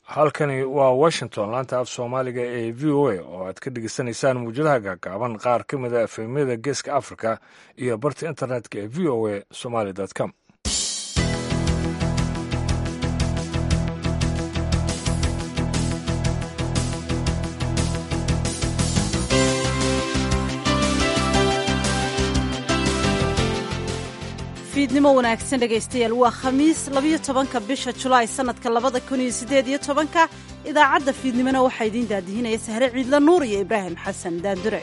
halkani waa washington laanta af soomaaliga ee v o a oo aad ka dhegeysanaysaan muwjadaha gaagaaban qaar ka mid a efemyada geeska africa iyo barta internetka ee v o a somaly com fiidnimo wanaagsan dhegaystayaal waa khamiis labiyo tobanka bisha julaay sannadka labada kun iyo siddeed iyo tobanka idaacadda fiidnimona waxaa idiin daadihinaya sahre ciidla nuur iyo ibraahim xasan daandure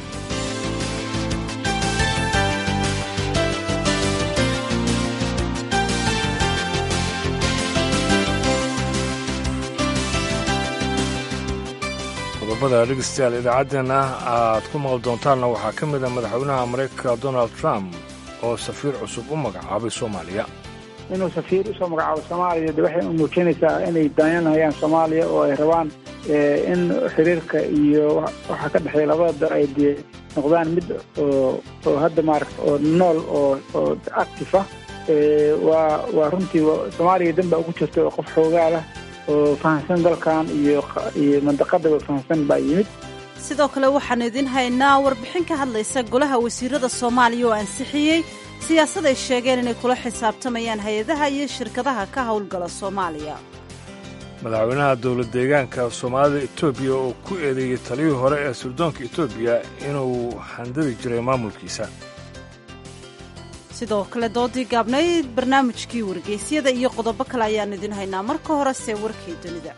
qodobada dhegeystayaal idaacaddeenna aad ku maqli doontaanna waxaa ka mid a madaxweynaha maraykanka donald trump oo safiir cusub u magacaabay soomaaliya inuu safiir usoo magacaabo soomaaliya de waxay muujinaysaa inay daanyanhayaan soomaaliya oo ay rabaan in xiriirka iyo waxa ka dhexeeya labada dal ay dee noqdaan mid oo oo hadda maaragta oo nool oo oo active ah waa waa runtii soomaaliya danba ugu jirta oo qof xoogaa lah oo fahamsan dalkan iyo iyo mandaqadaba fahamsan baa yimid sidoo kale waxaan idiin haynaa warbixin ka hadlaysa golaha wasiirada soomaaliya oo ansixiyey siyaasad ay sheegeen inay kula xisaabtamayaan hay-adaha iyo shirkadaha ka howlgala soomaaliya madaxweynaha dowlad deegaanka soomaalida etoobiya oo ku eedeeyey taliyii hore ee sirdoonka etoobiya inuu handadi jiray maamulkiisa sidoo kale doodii gaabnayd barnaamijkii wargeysyada iyo qodobo kale ayaan idiin haynaa marka horese warkii dunida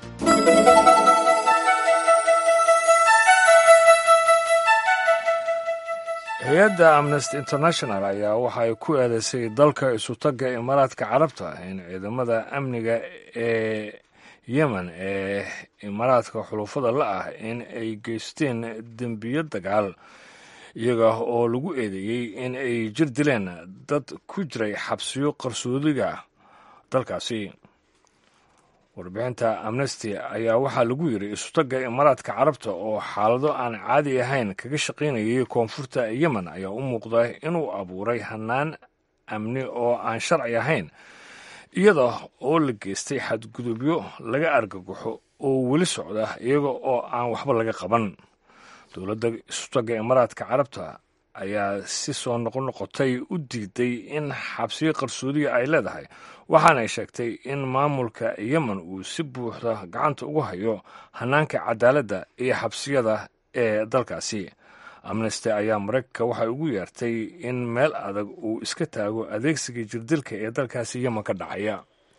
hay-adda amnesty international ayaa waxa ay ku eedaysay dalka isutagga imaaraadka carabta in ciidamada amniga ee yemen ee imaaraadka xulufada la ah in ay geysteen dembiyo dagaal iyaga oo lagu eedeeyey in ay jir dileen dad ku jiray xabsiyo qarsoodiga dalkaasi warbixinta amnesty ayaa waxaa lagu yidhi isutagga imaaraadka carabta oo xaalado aan caadi ahayn kaga shaqaynayay koonfurta yemen ayaa u muuqda inuu abuuray hannaan amni oo aan sharci ahayn iyada oo la geystay xadgudubyo laga argagaxo oo weli socda iyaga oo aan waxba laga qaban dowladda isutagga imaaraadka carabta ayaa si soo noqonoqotay u diiday in xabsiyo qarsoodiga ay leedahay waxaanay sheegtay in maamulka yemen uu si buuxda gacanta ugu hayo hannaanka cadaaladda iyo xabsiyada ee dalkaasi amnesty ayaa maraykanka waxay ugu yeertay in meel adag uu iska taago adeegsiga jirdilka ee dalkaasi yemen ka dhacaya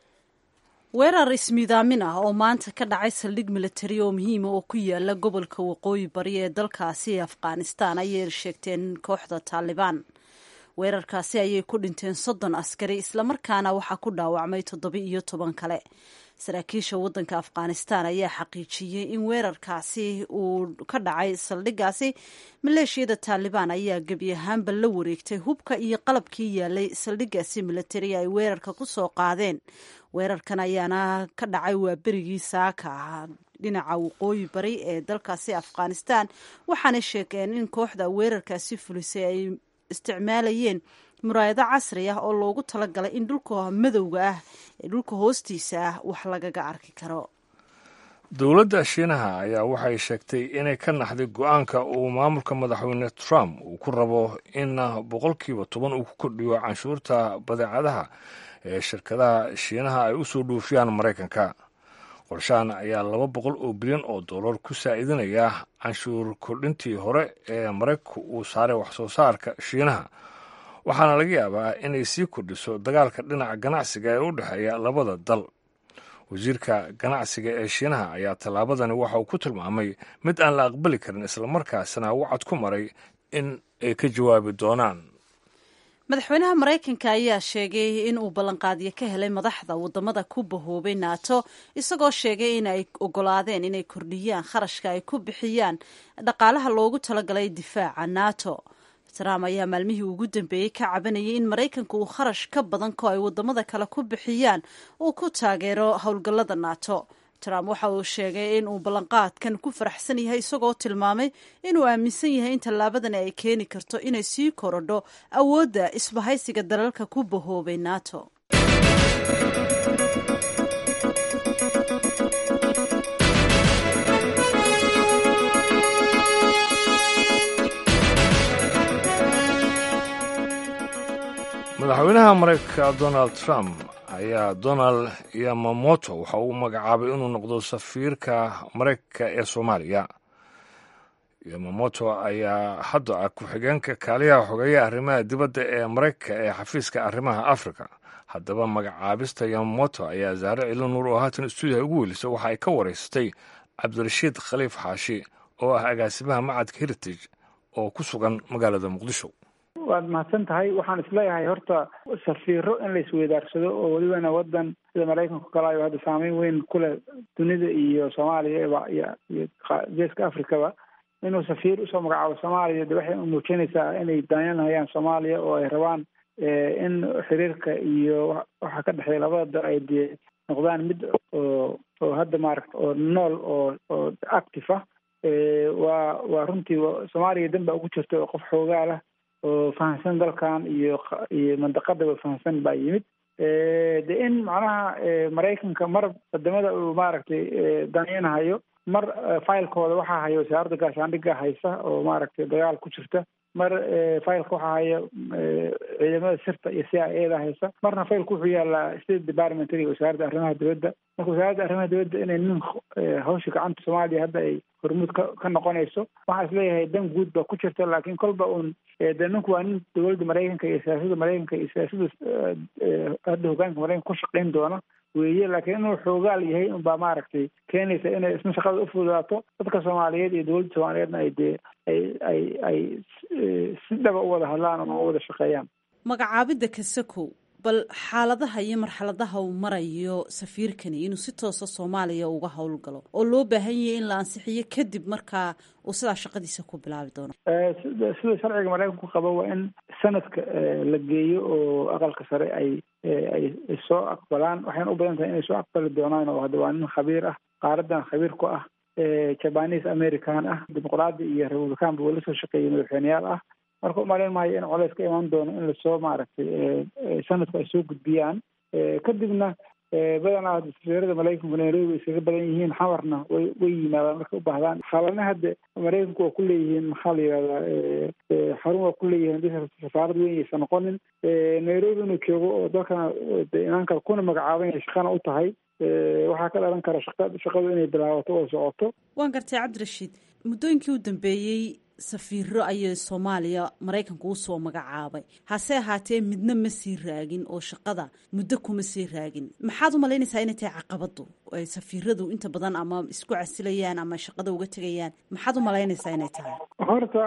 weerar ismiidaamin ah oo maanta ka dhacay saldhig militari oo muhiima oo ku yaala gobolka waqooyi bari ee dalkaasi ee afghanistan ayay sheegteen kooxda taalibaan weerarkaasi ayay ku dhinteen soddon askari islamarkaana waxaa ku dhaawacmay toddoba iyo toban kale saraakiisha waddanka afghanistan ayaa xaqiijiyey in weerarkaasi uu ka dhacay saldhigaasi maleeshiyada taalibaan ayaa gebi ahaanba la wareegtay hubka iyo qalabkii yaalay saldhigaasi militari ay weerarka ku soo qaadeen weerarkan ayaana ka dhacay waa berigii saaka dhinaca waqooyi bari ee dalkaasi afghanistan waxaanay sheegeen in kooxda weerarkaasi fulisay ay isticmaalayeen muraayado casri ah oo loogu talagalay in dhulka madowga ah ee dhulka hoostiisa ah wax lagaga arki karo dowladda shiinaha ayaa waxay sheegtay inay ka naxday go-aanka uu maamulka madaxweyne trump uu ku rabo in boqolkiiba toban uu ku kordhiyo canshuurta badeecadaha ee shirkadaha shiinaha ay u soo dhuufiyaan maraykanka qorshahan ayaa laba boqol oo bilyan oo dollar ku saa'idinaya canshuur kordhintii hore ee maraykanku uu saaray waxsoo saarka shiinaha waxaana laga yaabaa inay sii kordhiso dagaalka dhinaca ganacsiga ee u dhexeeya labada dal wasiirka ganacsiga ee shiinaha ayaa tallaabadani waxa uu ku tilmaamay mid aan la aqbali karin islamarkaasna wacad ku maray in ay ka jawaabi doonaan madaxweynaha maraykanka ayaa sheegay in uu ballanqaadyo ka helay madaxda wadamada ku bahoobay nato isagoo sheegay in ay ogolaadeen inay kordhiyaan kharashka ay ku bixiyaan dhaqaalaha loogu talagalay difaaca nato trump ayaa maalmihii ugu dambeeyey ka cabanayay in maraykanka uu kharash ka badan ko ay wadamada kale ku bixiyaan uu ku taageero howlgallada nato trump waxa uu sheegay in uu ballanqaadkan ku faraxsan yahay isagoo tilmaamay inuu aaminsan yahay in tallaabadani ay keeni karto inay sii korodho awoodda isbahaysiga dalalka ku bahoobay nato madaxweynaha maraykanka donald trump ayaa donald yamamoto waxa uu magacaabay inuu noqdo safiirka maraykanka ee soomaaliya yamamoto ayaa hadda ah ku-xigeenka kaaliyaha xogeeya arrimaha dibadda ee maraykanka ee xafiiska arrimaha afrika haddaba magacaabista yamamoto ayaa zaare cilo nuur oo haatan stuudiyaha ugu welisay waxa ay ka waraysatay cabdirashiid khaliif xaashi oo ah agaasimaha macadka heritage oo ku sugan magaalada muqdisho waad mahadsan tahay waxaan isleeyahay horta safiiro in la isweydaarsado oo welibana wadan sida maraykanka kale ayo hadda saameyn weyn ku leh dunida iyo soomaaliya iyo iyo geeska afrikaba inuu safiir usoo magacaabo soomaaliya de waxay muujinaysaa inay daanyanhayaan soomaaliya oo ay rabaan in xiriirka iyo waxa ka dhexeeya labada dal ay dee noqdaan mid oo oo hadda maaragta oo nool oo oo active ah waa waa runtii soomaaliya dan baa ugu jirta oo qof xoogaa lah oo fahamsan dalkan iyo iyo mandaqadaba fahamsan baa yimid de in macnaha maraykanka mar wadamada uu maaragtay danaynahayo mar filekooda waxaa haya wasaaradda gaashaandhigga haysa oo maaragtay dagaal ku jirta mar fileka waxaa haya ciidamada sirta iyo c i eda haysa marna fileka wuxuu yaalaa state departmentary wasaaradda arrimaha dibadda marka wasaaradda arrimaha dibadda inay nin hawsha gacanta soomaaliya hadda ay hormuud ka ka noqonayso waxaan isleeyahay dan guud baa ku jirta laakiin kolba uun de ninku waa nin dowladda maraykanka iyo siyaasadda maraykanka iyo siyaasadda hadda hogaanka maraykanka ku shaqayn doona weeye laakiin inuu xoogaal yahay unbaa maaragtay keenaysa inay isna shaqada ufudaato dadka soomaaliyeed iyo dowladda soomaaliyeedna ay dee ay ay ay si dhaba u wada hadlaan ama u wada shaqeeyaan magacaabidda kasakow bal xaaladaha iyo marxaladaha uu marayo safiirkani inuu si toosa soomaaliya uga howlgalo oo loo baahan yahay in la ansixiyo kadib markaa uu sidaa shaqadiisa ku bilaabi doono sida sida sharciga maraykanku qabo waa in sanadka la geeyo oo aqalka sare ay ay soo aqbalaan waxayna u badan tahay inay soo aqbali doonaan oo hadda waa nin khabiir ah qaaradan khabiir ku ah jabanis american ah dimuqraadi iyo republican ba weli soo shaqeeyay madaxweyneyaal ah marka umalayn maayo in coleys ka imaan doono in lasoo maaragtay sanadku ay soo gudbiyaan kadibna badanaa safiirada maraykanku nairobi way iskaga badan yihiin xamarna way way yimaadaan markay u baahdaan xaalana hadda maraykanku waa ku leeyihiin maxaa la yihahdaa xarun waa ku leeyihiin hadii safaarad weyn aysan noqonin nairobi inuu joogo oo dalkana imaan kara kuna magacaaban yahay shaqana u tahay waxaa ka dhalan kara shaqa shaqadu inay bilaabato oo socoto waan gartay cabdirashiid muddooyinkii u dambeeyey safiiro ayay soomaaliya maraykanku usoo magacaabay hase ahaatee midna ma sii raagin oo shaqada muddo kuma sii raagin maxaad u malaynaysaa inay tahay caqabadu ay safiiradu inta badan ama isku casilayaan ama shaqada uga tegayaan maxaad u malaynaysaa inay tahay horta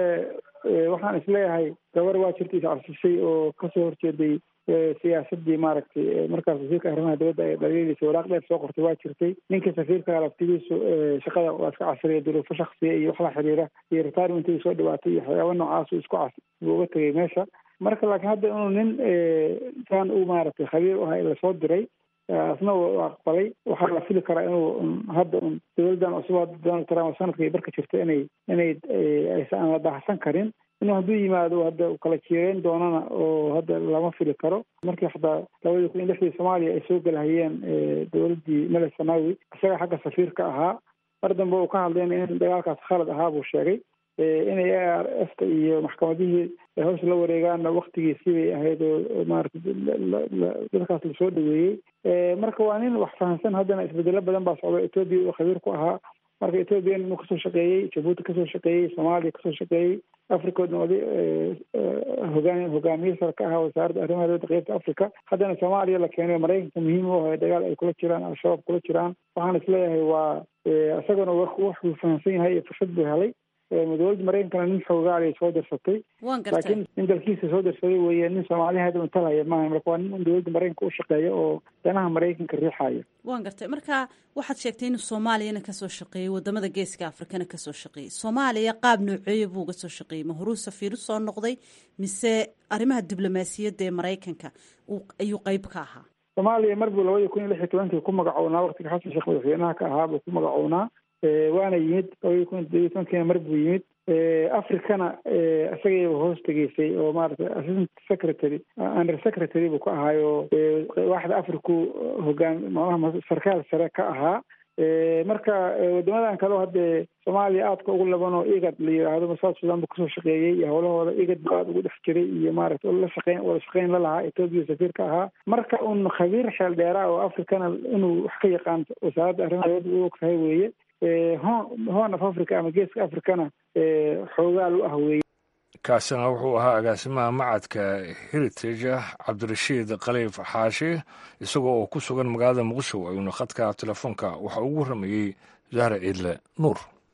waxaan isleeyahay gabar waa jirta iscarsisay oo kasoo horjeeday siyaasadii maaragtay markaas wasiirka arrimaha dibadda ay dhaliilaysa waraaq dheer soo qortay waa jirtay ninka safiirka laftigiisu shaqada waa iska casriya duruufo shaksiya iyo wax la xiriira iyo retirementiga soo dhibaatay iyo waxyaaba noocaas isku cas buu uga tegay meesha marka laakiin hadda inuu nin saan u maaragtay khabiir u aha lasoo diray asna u aqbalay waxaa la fili karaa inuu hadda un dowladdan cusub donald trump sanadka iyo barka jirta inay inay aysan la baahsan karin inuu hadduu yimaado hadda kala jiireyn doonana oo hadda lama fili karo markii xataa labadii kun iyo lixdii soomaaliya ay soo galahayeen dowladdii mele sanawi isaga xagga safiirka ahaa mar dambe uu ka hadlayna in dagaalkaas khalad ahaa buu sheegay inay a r f ta iyo maxkamadihii hawsha la wareegaanna waktigiisii bay ahayd oo maaragtay dadkaas lasoo dhaweeyey marka waa nin wax fahamsan haddana isbedelo badan baa socda etoobiya uu khabiir ku ahaa marka ethoobiya inuu kasoo shaqeeyey jabuuti kasoo shaqeeyey soomaaliya kasoo shaqeeyey africa oday hogaan hogaamiye sare ka ahaa wasaaradda arrimaha dibadda qeybta africa haddana soomaaliya la keenay maraykanka muhiim u ahay dagaal ay kula jiraan al-shabaab kula jiraan waxaan isleeyahay waa isaguna waxuu fahamsan yahay iyo fursad buu helay dowladda maraykankana nin xoogaalay soo dirsatay laakiin nin dalkiisa soo dirsaday weeye nin soomaaliya hadda matalaya maaha marka waa nin dowladda maraykanka u shaqeeya oo danaha maraykanka riixaya waan gartay marka waxaad sheegtay inuu soomaaliyana kasoo shaqeeyey wadamada geeska afrikana kasoo shaqeeyey soomaaliya qaab nooceeya buu uga soo shaqeeyey ma horuu safiir usoo noqday mise arrimaha diblomaasiyadda ee maraykanka ayuu qeyb ka ahaa soomaaliya mar buu labadii kun iyo lix iyo tobankii ku magacownaa waqtiga xasan sheekh madaxweynaha ka ahaa buu ku magacownaa waana yimid labadii kun iyo todobiyo tobankiina mar buu yimid africana isagayba hoos tegeysay oo maaragtay assistant secretary under secretary buu ka ahaayo waaxda africu hogaan macnaha sarkaal sare ka ahaa marka wadamadan kaleo haddee soomaaliya aadka ugu labanoo igad la yidhaahdo south sudan bu kasoo shaqeeyey iyo howlahooda igad bu aada ugu dhex jiray iyo maaragta la shaqeyn wada shaqeyn la lahaa etoobiya safiirka ahaa marka un khabiir xeel dheeraa oo africana inuu wax ka yaqaan wasaaradda arrimaha u og tahay weeye horn of africa ama geeska africana xoogaal u ah weeye kaasina wuxuu ahaa agaasimaha macadka heritage cabdirashiid khaliif xaashi isagoo oo ku sugan magaalada muqdisho ayuuna khadka telefoonka waxa ugu warramayey zahra ciidle nuur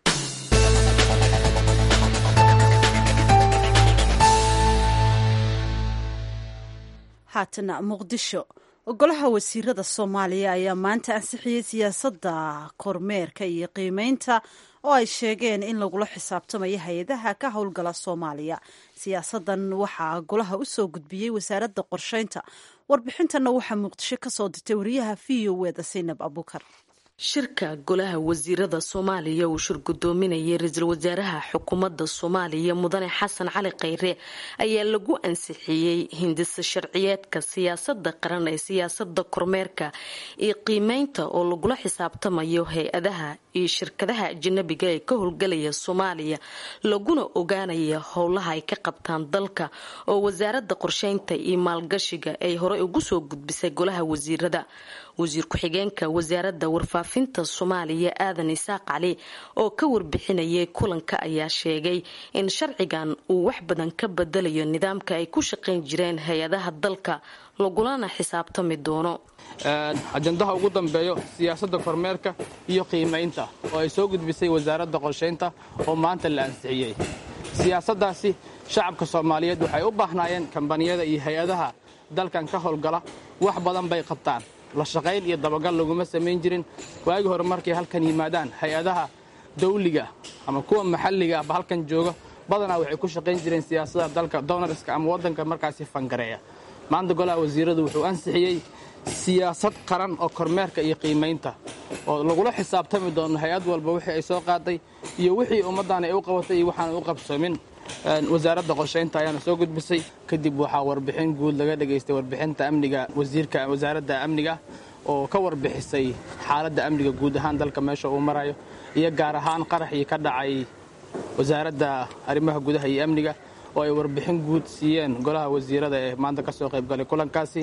haatana muqdisho golaha wasiirada soomaaliya ayaa maanta ansixiyey siyaasadda kormeerka iyo qiimeynta oo ay sheegeen in lagula xisaabtamayo hay-adaha ka howlgala soomaaliya siyaasadan waxaa golaha u soo gudbiyey wasaaradda qorsheynta warbixintanna waxaa muqdisho ka soo dirtay wariyaha v o eda saynab abukar shirka golaha wasiirada soomaaliya uu shir gudoominayay ra-iisul wasaaraha xukuumadda soomaaliya mudane xasan cali khayre ayaa lagu ansixiyey hindisa sharciyeedka siyaasada qaran ee siyaasada kormeerka iyo qiimeynta oo lagula xisaabtamayo hay-adaha iyo shirkadaha ajanabiga ee ka howlgalaya soomaaliya laguna ogaanaya howlaha ay ka qabtaan dalka oo wasaarada qorsheynta iyo maalgashiga ay horey ugu soo gudbisay golaha wasiirada wasiir ku-xigeenka wasaaradda warfaafinta soomaaliya aadan isaaq cali oo ka warbixinayay kulanka ayaa sheegay in sharcigan uu wax badan ka bedelayo nidaamka ay ku shaqayn jireen hay-adaha dalka lagulana xisaabtami doono ajandaha ugu dambeeyo siyaasadda kormeerka iyo qiimaynta oo ay soo gudbisay wasaaradda qorshaynta oo maanta la ansixiyey siyaasaddaasi shacabka soomaaliyeed waxay u baahnaayeen kambaniyada iyo hay-adaha dalkan ka howlgala wax badan bay qabtaan la shaqayn iyo dabagal laguma samayn jirin waagii hore markay halkan yimaadaan hay-adaha dawliga ama kuwa maxalliga ahba halkan jooga badanaa waxay ku shaqayn jireen siyaasada dalka donarska ama waddanka markaasi fangareeya maanta golaha wasiiradu wuxuu ansixiyey siyaasad qaran oo kormeerka iyo qiimaynta oo lagula xisaabtami doono hay-ad walba wixii ay soo qaaday iyo wixii ummaddan ay u qabatay iyo waxaan u qabsoomin wasaaradda qorshaynta ayaana soo gudbisay kadib waxaa warbixin guud laga dhegaystay warbixinta amniga wasiirka wasaaradda amniga oo ka warbixisay xaaladda amniga guud ahaan dalka meesha uu marayo iyo gaar ahaan qaraxii ka dhacay wasaaradda arrimaha gudaha iyo amniga oo ay warbixin guud siiyeen golaha wasiirada ee maanta ka soo qaybgalay kulankaasi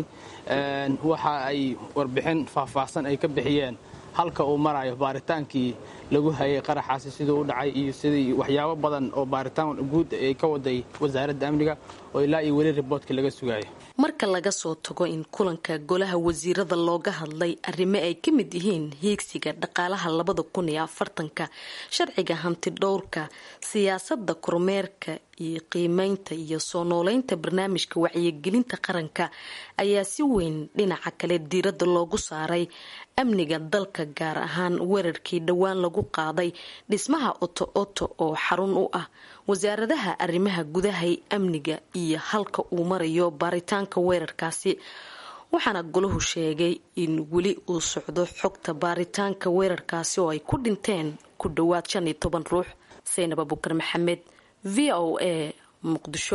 waxa ay warbixin faahfaahsan ay ka bixiyeen halka uu marayo baaritaankii lagu hayay qaraxaasi siduu u dhacay iyo sidii waxyaabo badan oo baaritaan guud ay ka waday wasaaradda amniga oo ilaa iyo weli riboodkii laga sugayo marka laga soo tago in kulanka golaha wasiirada looga hadlay arrimo ay ka mid yihiin hiigsiga dhaqaalaha labada kun iyo afartanka sharciga hanti dhowrka siyaasada kormeerka iyo qiimeynta iyo soo nooleynta barnaamijka wacyigelinta qaranka ayaa si weyn dhinaca kale diiradda loogu saaray amniga dalka gaar ahaan weerarkii dhowaan lagu qaaday dhismaha oto oto oo xarun u ah wasaaradaha arrimaha gudahay amniga iyo halka uu marayo baaritaanka weerarkaasi waxaana golahu sheegay in weli uu socdo xogta baaritaanka weerarkaasi oo ay ku dhinteen ku dhowaad shan iyo toban ruux saynab abukar maxamed v o a muqdisho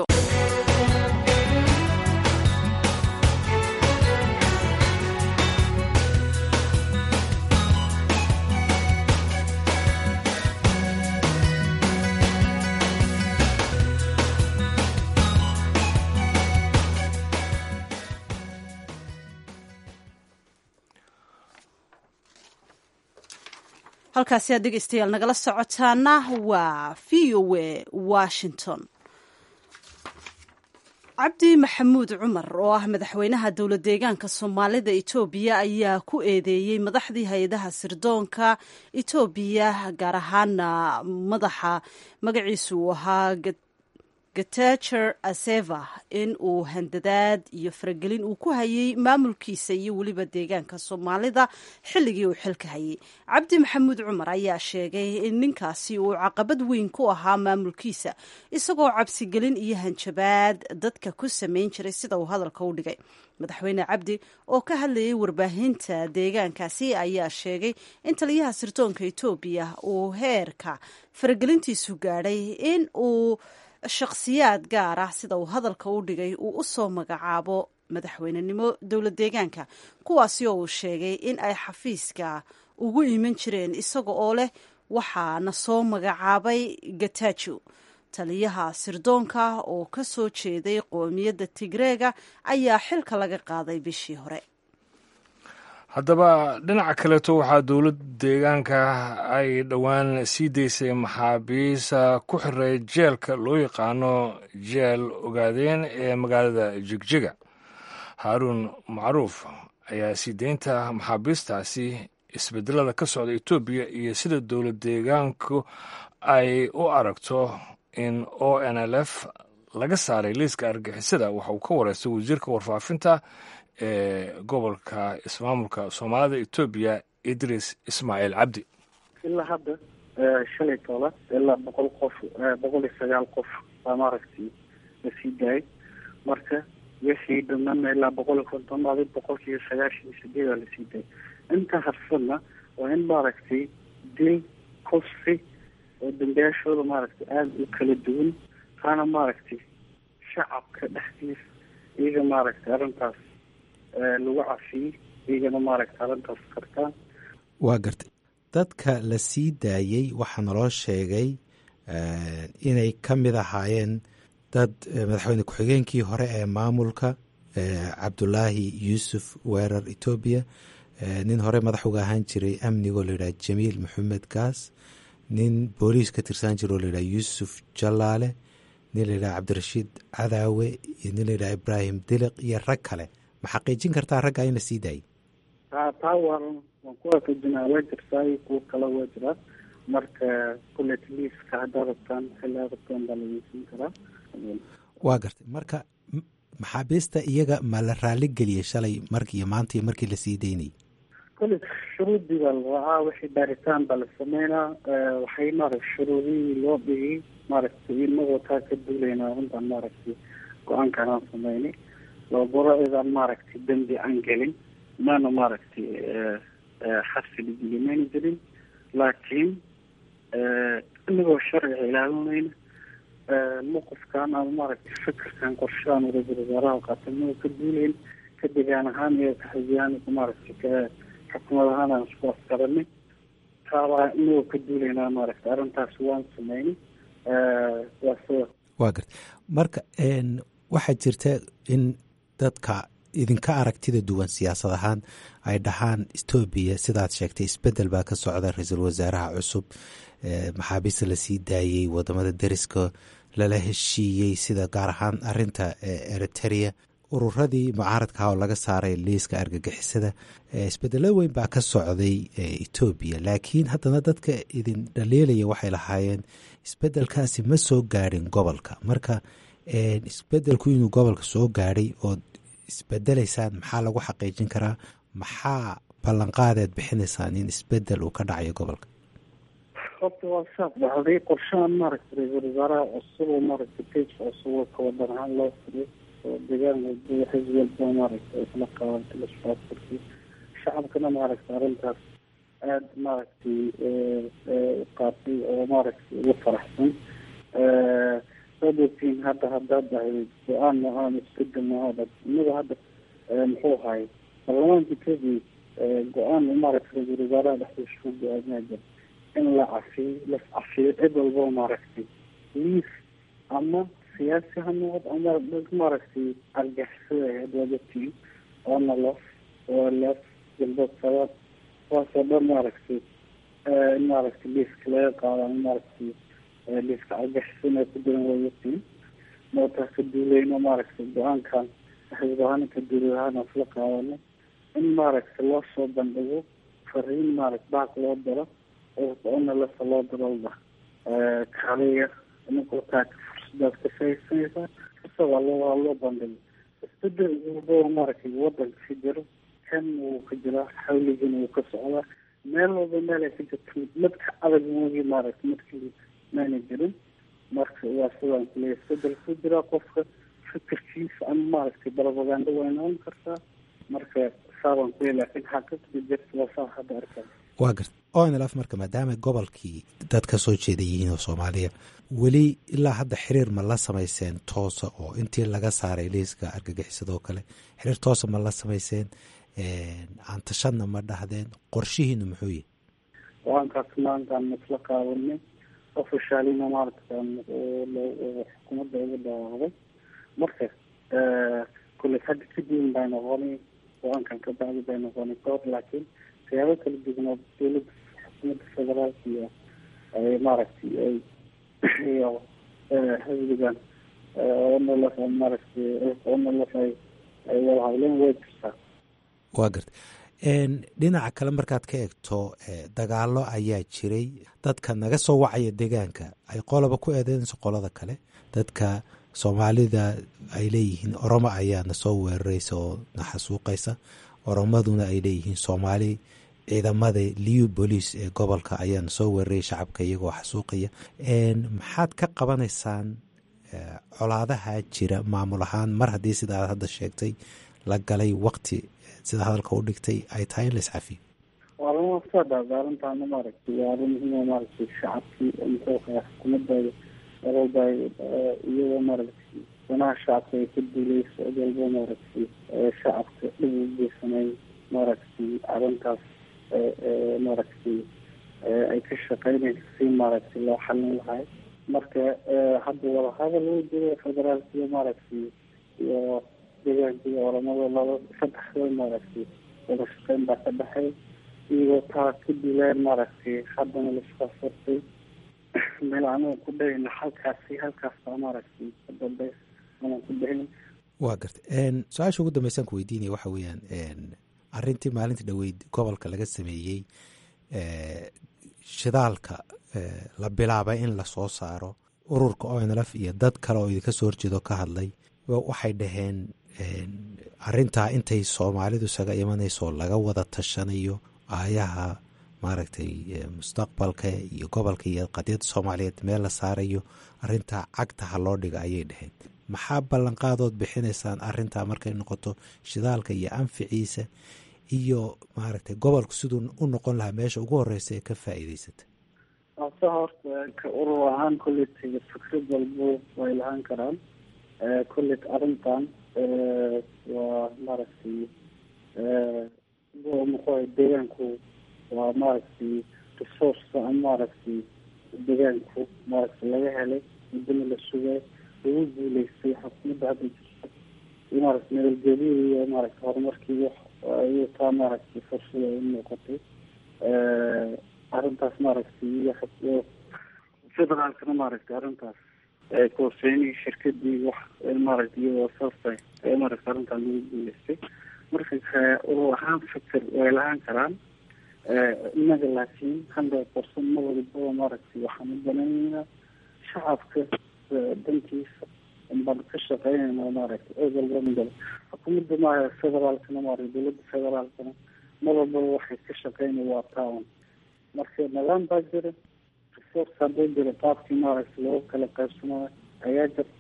halkaasi aad dhegeystayaal nagala socotaana waa v o a washington cabdi maxamuud cumar oo ah madaxweynaha dowlad deegaanka soomaalida etoobiya ayaa ku eedeeyey madaxdii hay-adaha sirdoonka etoobiya gaar ahaana madaxa magaciisu uu ahaa gatacher aseva in uu handadaad iyo faragelin uu ku hayay maamulkiisa iyo weliba deegaanka soomaalida xilligii uu xilka hayay cabdi maxamuud cumar ayaa sheegay in ninkaasi uu caqabad weyn ku ahaa maamulkiisa isagoo cabsigelin iyo hanjabaad dadka ku samayn jiray sida uu hadalka u dhigay madaxweyne cabdi oo ka hadlayay warbaahinta deegaankaasi ayaa sheegay in taliyaha sirdoonka etoobiya uu heerka faragelintiisu gaadhay in uu shakhsiyaad gaar ah sida uu hadalka u dhigay uu u soo magacaabo madaxweynenimo dowlad deegaanka kuwaasi oo uu sheegay in ay xafiiska ugu iman jireen isaga oo leh waxaana soo magacaabay gatajo taliyaha sirdoonka oo ka soo jeeday qoomiyadda tigreega ayaa xilka laga qaaday bishii hore haddaba dhinaca kaleeto waxaa dowlad deegaanka ay dhowaan sii daysay maxaabiisa ku xiray jeelka loo yaqaano jeel ogaadeen ee magaalada jigjiga haaruun macruuf ayaa sii deynta maxaabiistaasi isbedelada ka socda etoobiya iyo sida dowlad deegaanku ay u aragto in o n l f laga saaray liiska argixisada waxa uu ka wareystay wasiirka warfaafinta ee gobolka ismaamulka soomaalida etoobiya idris ismaaciil cabdi ilaa hadda shalay toola ilaa boqol qof boqol iyo sagaal qof baa maaragtay la sii daayay marka wixii dhammaana ilaa boqol iyo konton adi boqolkiiyo sagaashan iyo sideed aa lasii daayay inta harsadna waa in maaragtay dil kufsi oo dambiyaashooda maaragtay aada u kala duwan taana maaragtay shacabka dhexdiisa iyaga maaragtay arrintaas lagu cafiyey iyagana maaragtay arrintaas kartaan waa gartay dadka la sii daayey waxaa naloo sheegay inay ka mid ahaayeen dad madaxweyne ku-xigeenkii hore ee maamulka cabdulaahi yuusuf weerar etoobiya nin hore madax uga ahaan jiray amnigoo layidhaha jamiil maxamed gaas nin booliis ka tirsan jira oo layidhaha yuusuf jallaale nin layidhaha cabdirashiid cadaawe iyo nin layidhaha ibraahim diliq iyo rag kale ma xaqiijin kartaa raggaa in la sii daayay taa taa waa waan ku waafajinaa waa jirtaa iyo kuwo kale waa jiraa marka kulet liiska haddaa rabtaan xilaa rabtaan baa lageysin karaa waa gartay marka maxaabiista iyaga ma la raali geliyey shalay mark iyo maanta iyo markii lasii daynayay kole shuruudii baa la raacaa wixii baaritaan baa la sameynaa waxay maaragta shuruudihii loo dhigay maaragtay inagoo taa ka duulaynaa runtaan maaragtay go-aankaan aan sameynay labaro idaan maaragtay dembi aan gelin maana maaragtay xabsi dhigili mayna jirin laakiin inagoo sharciga ilaalinayna mawqifkan ama maaragtay fikirkan qorshahan ra-iisul wasaaraha qaatay inagoo ka duulayn ka degaan ahaan iyo kaxisiyaan maaragtay ka xukumad ahaan aan isku askaranay taabaa inagoo ka duulaynaa maaragtay arrintaas waan sameynay waa sida waa garta marka waxaa jirta in dadka idinka aragtida duwan siyaasad ahaan ay dhahaan etoobiya sidaad sheegtay isbedel baa ka socda ra-iisul wasaaraha cusub maxaabiista lasii daayey wadamada deriska lala heshiiyey sida gaar ahaan arinta eriteria ururadii mucaaradkaha oo laga saaray liiska argagixisada isbedelo weyn baa ka socday etoobiya laakiin haddana dadka idin dhaliilaya waxay lahaayeen isbedelkaasi ma soo gaadhin gobolka marka isbedelku inuu gobolka soo gaadhay ood isbedelaysaan maxaa lagu xaqiijin karaa maxaa ballanqaadeed bixinaysaan in isbedel uu ka dhacayo gobolka horta waa saas dhacday qorshahan maaragtay ra-iisul wasaaraha cusub oo maaragtay page cusub oo kawadan ahaan loo furiyo oo deegaan walba xisb walba maaragtay isla qaabantay lasfaafurkii shacabkana maaragtay arrintaas aada maaragtay qaatay oo maaragtay ugu faraxsan saad ogtiin hadda haddaad dhahay go-aan aan isbedel maaha inaga hadda muxuu ahay baarlamaanka etoobiya go-aan maaragtay ra-iisul wasaaraha dhexdiisa ku go-aamaa jira in la cafiyo las cafiyo cid walba maaragtay liis ama siyaasi ha noqod ama maaragtay argixisada ahayd waad ogtiin oona lof oo lef galbeed sabaad kuwaasoo dhan maaragtay in maaragtay liiska laga qaado ama maaragtay liiska argixisana ku jiran way ogtiin mootaa ka duuleyno maaragtay go-aankan xisb ahaan ka duulay ahaan isla qaadano in maaragtay loo soo bandhigo fariin maaragta baaq loo daro ona lasa loo darolda kaliya inagoo taa fursadaas ka faaidsanaysaa kasa waa loo waa loo bandhigo isbedel walbaa maaragtay wadanka ka jiro kan wuu ka jiraa xawligana wuu ka socdaa meel walba meel ay ka jirto midka adag moogi maaragtay midkii maana jirin marka waa sidaan kuleeya isbedel ku jiraa qofka fikirkiisa ama maaragtay barabaganda waa noqon kartaa marka saabaan kuleey laakiin xaqiiqda jirta waa saa hadda arkaa waa garta onlf marka maadaama gobolkii dad ka soo jeeda yihiin oo soomaaliya weli ilaa hadda xiriir ma la samayseen toosa oo intii laga saaray liiska argagixisadoo kale xiriir toosa ma la samayseen aan tashadna ma dhahdeen qorshihiinu muxuu yahay go-aankaas maantaan isla qaadanay ofishaalina maaragtaan xukuumadda uga dhawaaqday marka kulley hadda kadibin bay noqonay go-aankan ka bacdi bay noqonay kahor laakiin siyaabo kala duwan oo dowladda xukuumadda federaalka iyo ay maaragtay ay iyo xisbigan onlf maaragtay onlf ay ay wada hadleen way jirtaa waa garta dhinaca kale markaad ka eegto dagaalo ayaa jiray dadka naga soo wacaya deegaanka ay qoloba ku eedeynayso qolada kale dadka soomaalida ay leeyihiin oromo ayaana soo weeraraysa oo na xasuuqaysa oromaduna ay leeyihiin soomaali ciidamada liu bolice ee gobolka ayaana soo weeraraya shacabka iyagoo xasuuqaya maxaad ka qabanaysaan colaadaha jira maamul ahaan mar haddii sida aad hadda sheegtay la galay waqti sida hadalka u dhigtay ay tahay in la iscafiyo waa lama sadhaada arrintaana maaragtay waa arrin muhiima maaragtay shacabkii muxuuqa xukuumadooda walba iyadoo maaragtay danaha shacabka ay ka duuleyso cid walba maaragtay shacabka dhib u geysanay maaragtay arrintaas maaragtay ay ka shaqeynayso si maaragtay loo xalin lahay marka hadda wadahadal uu jiro federaalka iyo maaragtay iyo deegaanka iyo oramada laba saddexda maaragtay wada shaqeyn baa ka dhexay iyagoo taa ka dilaan maaragtay haddana laiskaa furtay meel anaga ku dhahayna halkaasi halkaasbaa maaragtay ka dambeys anaan ku dhahayn waa garta su-aasha ugu dambeysaan ku weydiinaya waxa weeyaan arrintii maalinta dhoweyd gobolka laga sameeyey shidaalka la bilaabay in lasoo saaro ururka onlf iyo dad kale oo idinka soo horjeedo ka hadlay waxay dhaheen arintaa intay soomaalidu isaga imanayso laga wada tashanayo aayaha maaragtay mustaqbalka iyo gobolka iyo qadiyadda soomaaliyeed meel la saarayo arintaa cagta ha loo dhiga ayay dhaheen maxaa ballanqaadood bixinaysaan arintaa markay noqoto shidaalka iyo anficiisa iyo maaragtay gobolku siduu u noqon lahaa meesha ugu horeysa ee ka faa'iideysata ase horta ka urur ahaan kolletay fikrad walbo way lahaan karaan kollet arrintan waa maaragtay muxuaha deegaanku waa maaragtay resource ama maaragtay deegaanku maaragtay laga helay muddana la sugay lagu guuleystay xukuumadda hadda jirta iyo maaragtay nabadgelyada iyo maaragtay horumarkii ayuu taa maaragtay fursada u muuqatay arrintaas maaragtay iyo federaalkana maaragtay arrintaas koorseynihii shirkadii wax maaragtay iyadoo saastay maaragtay arrintaan lagu guuleystay marka urur ahaan fikir way lahaan karaan inaga laakiin hundred percent ma walibaba maaragtay waxaan u banayneynaa shacabka dankiisa baan ka shaqeynayna maaragtay cid walba midaba xukuumadda maaha federaalkana maaragtay dowladda federaalkana mar walbaba waxay ka shaqeynay waa town marka nidaam baa jira resource hadduu jiro qaabkii maaragtay loogu kala qaybsanayo ayaa jirta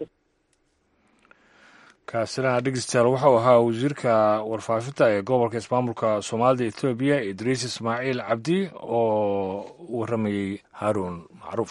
kaasina dhegeystayaal wuxuu ahaa wasiirka warfaafinta ee gobolka ismaamulka soomaalida ethoobiya idriis ismaaciil cabdi oo u waramayey haaruun macruuf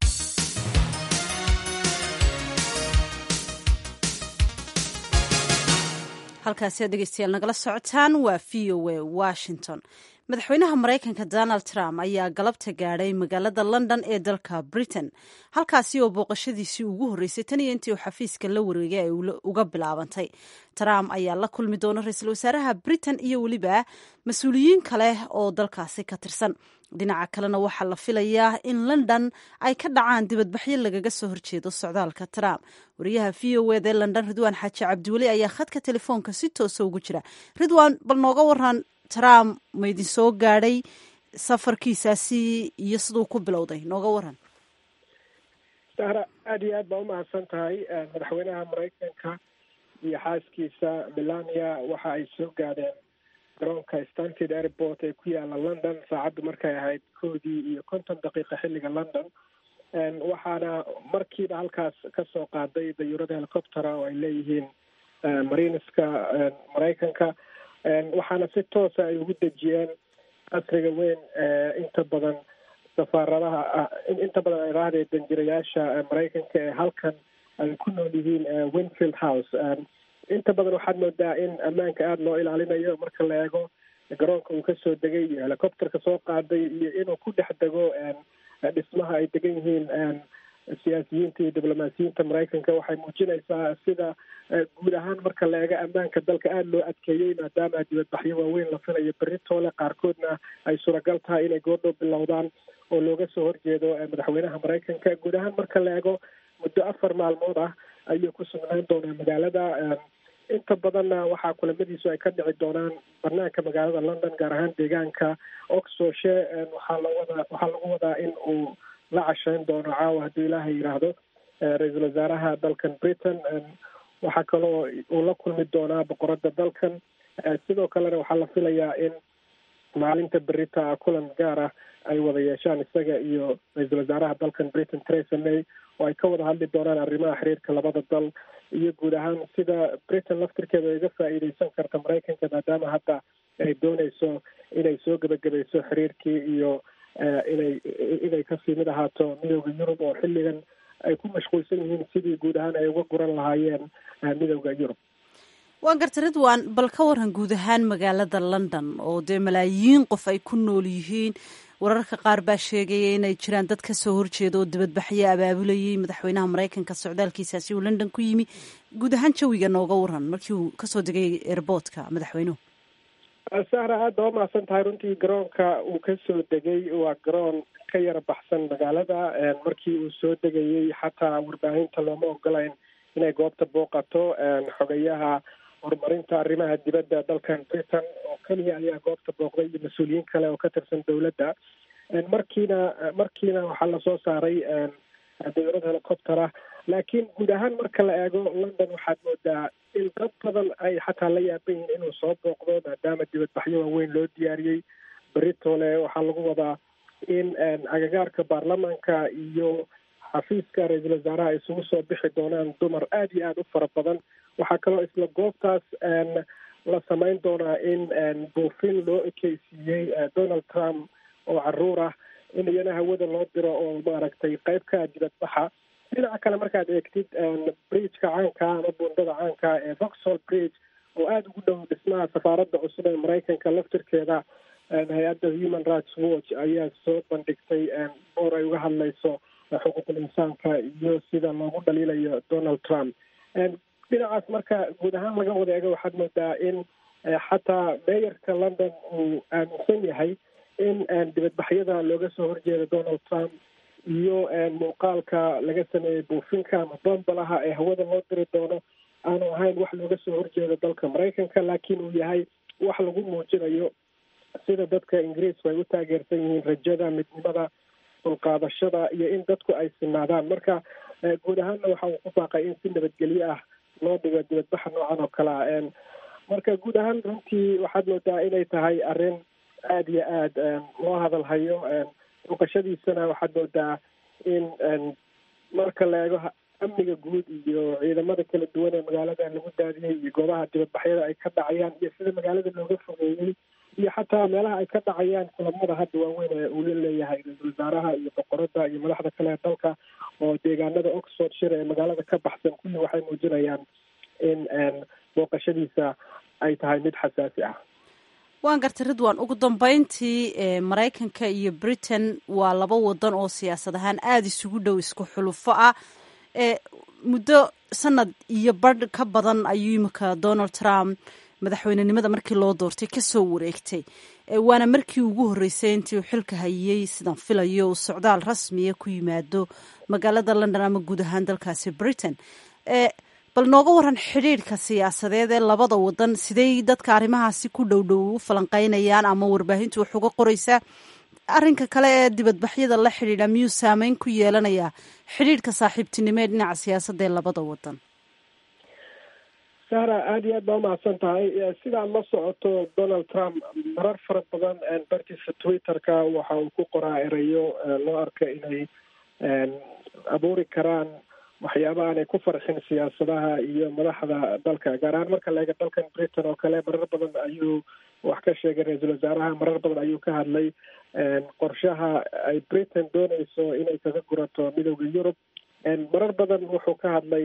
halkaasi aad dhegeystayaal nagala socotaan waa v o a washington madaxweynaha maraykanka donald trump ayaa galabta gaadhay magaalada london ee dalka britain halkaasi oo booqashadiisii ugu horreysay tan iyo intii uu xafiiska la wareegay ay uga bilaabantay trump ayaa la kulmi doona ra-iisul wasaaraha britain iyo weliba mas-uuliyiin kale oo dalkaasi ka tirsan dhinaca kalena waxaa la filayaa in london ay ka dhacaan dibadbaxyo lagaga soo horjeedo socdaalka trump wariyaha v o ed ee london ridwaan xaaji cabdiweli ayaa khadka telefoonka si toosa ugu jira ridwaan bal nooga waran trump ma idin soo gaadhay safarkiisaasi iyo siduu ku bilowday nooga waran sahra aada iyo aad baa umahadsan tahay madaxweynaha maraykanka iyo xaaskiisa melania waxa ay soo gaadheen garoonka stanford airport ee ku yaala london saacaddu markay ahayd koodii iyo konton daqiiqa xilliga london waxaana markiiba halkaas kasoo qaaday dayuurada helicoptera oo ay leeyihiin marineska maraykanka waxaana si toosa ay ugu dejiyeen asriga weyn inta badan safaaradaha inta badan ay raahday danjirayaasha maraykanka ee halkan ay ku nool yihiin winfield house inta badan waxaad moodaa in ammaanka aada loo ilaalinayo marka la eego garoonka uu kasoo degay iyo helicopterka soo qaaday iyo inuu ku dhex dego dhismaha ay degan yihiin siyaasiyiinta iyo diblomaasiyiinta maraykanka waxay muujinaysaa sida guud ahaan marka la eego ammaanka dalka aada loo adkeeyey maadaama dibadbaxyo waaweyn la filayo beritoole qaarkoodna ay suuragal tahay inay goordhow bilowdaan oo looga soo horjeedo madaxweynaha maraykanka guud ahaan marka la eego muddo afar maalmood ah ayuu ku sugnaan doonaa magaalada inta badanna waxaa kulamadiisu ay ka dhici doonaan banaanka magaalada london gaar ahaan deegaanka oxfordshire waxaa lawada waxaa lagu wadaa in uu la casheyn doono caawa hadduu ilaahay yidhaahdo ra-iisul wasaaraha dalkan britain waxaa kaloo uu la kulmi doonaa boqorada dalkan sidoo kalena waxaa la filayaa in maalinta berita kulan gaar ah ay wada yeeshaan isaga iyo ra-iisul wasaaraha dalkan britain theresa may oo ay ka wada hadli doonaan arrimaha xiriirka labada dal iyo guud ahaan sida britain laftirkeeda ay uga faa'iideysan karta maraykanka maadaama hadda ay dooneyso inay soo gebagabayso xiriirkii iyo inay inay kasii mid ahaato midooda yurub oo xilligan ay ku mashquulsan yihiin sidii guud ahaan ay uga guran lahaayeen midooda yurub waan garta ridwan bal ka waran guud ahaan magaalada london oo dee malaayiin qof ay ku nool yihiin wararka qaar baa sheegaya inay jiraan dad ka soo horjeeda oo dibadbaxyo abaabulayay madaxweynaha maraykanka socdaalkiisaasi uu london ku yimi guud ahaan jawiga nooga waran markii uu kasoo degay airboortka madaxweynuhu sahra aada baa umahadsan tahay runtii garoonka uu kasoo degay waa garoon ka yara baxsan magaalada markii uu soo degayey xataa warbaahinta looma ogolayn inay goobta booqato xogayaha horumarinta arrimaha dibadda dalkan britain oo keliya ayaa goobta booqday iyo mas-uuliyiin kale oo ka tirsan dowladda markiina markiina waxaa lasoo saaray dawlad helicoptera laakiin guud ahaan marka la eego london waxaad moodaa in dad badan ay xataa la yaaban yihiin inuu soo booqdo maadaama dibadbaxyo waaweyn loo diyaariyey beritole waxaa lagu wadaa in agagaarka baarlamaanka iyo xafiiska ra-iisul wasaaraha ay isugu soo bixi doonaan dumar aada iyo aada u fara badan waxaa kaloo isla goobtaas la samayn doonaa in buufin loo ekeysiiyey donald trump oo caruur ah in iyana hawada loo diro oo maaragtay qayb ka dibadbaxa dhinaca kale markaad eegtid bridgeka caanka ama buundada caanka ee voxhall bridge oo aada ugu dhow dhismaha safaaradda cusub ee maraykanka laftirkeeda hay-adda human rights watch ayaa soo bandhigtay boor ay uga hadlayso xuquuqul insaanka iyo sida loogu dhaliilayo donald trump dhinacaas marka guud ahaan laga wada eego waxaad moodaa in xataa meeyarka london uu aaminsan yahay in dibadbaxyada looga soo horjeeda donald trump iyo muuqaalka laga sameeyey buufinka ama bombalaha ee hawada loo diri doono aanu ahayn wax looga soo horjeedo dalka maraykanka laakiin uu yahay wax lagu muujinayo sida dadka ingiriisku ay u taageersan yihiin rajada midnimada dulqaadashada iyo in dadku ay sinaadaan marka guud ahaanna waxa uu ku baaqay in si nabadgelyo ah loo dhigo dibadbaxa noocan oo kale ah marka guud ahaan runtii waxaad moodaa inay tahay arrin aada iyo aada loo hadalhayo muuqashadiisana waxaad moodaa in marka la eego amniga guud iyo ciidamada kala duwan ee magaalada lagu daadiyey iyo goobaha dibadbaxyada ay ka dhacayaan iyo sida magaalada looga fogeeyey iyo xataa meelaha ay ka dhacayaan kulamada hadda waaweyn ee uu la leeyahay ra-iisul wasaaraha iyo boqorada iyo madaxda kale ee dalka oo deegaanada oxford shire ee magaalada ka baxsan kulli waxay muujinayaan in booqashadiisa ay tahay mid xasaasi ah waan gartay ridwan ugu dambeyntii maraykanka iyo britain waa laba wadan oo siyaasad ahaan aada isugu dhow isku xulufo ah muddo sanad iyo badh ka badan ayuu imika donald trump madaxweynenimada markii loo doortay kasoo wareegtay waana markii ugu horreysay intii uu xilka hayey sidaan filayo uu socdaal rasmiya ku yimaado magaalada london ama guud ahaan dalkaasi britain bal nooga waran xidhiidhka siyaasadeed ee labada wadan sidey dadka arrimahaasi ku dhow dhow u falanqeynayaan ama warbaahintu wax uga qoraysaa arrinka kale ee dibadbaxyada la xidhiidha miyuu saameyn ku yeelanayaa xidhiidhka saaxiibtinimo ee dhinaca siyaasadda ee labada wadan sahra aada iyo aad baa umahadsan tahay sidaad la socoto donald trump marar fara badan bartiisa twitter-ka waxa uu ku qoraa erayo loo arka inay abuuri karaan waxyaaba aanay ku farxin siyaasadaha iyo madaxda dalka gaar ahaan marka la eega dalkan britain oo kale marar badan ayuu wax ka sheegay ra-iisul wasaaraha marar badan ayuu ka hadlay qorshaha ay britain dooneyso inay kaga gurato midooda yurub marar badan wuxuu ka hadlay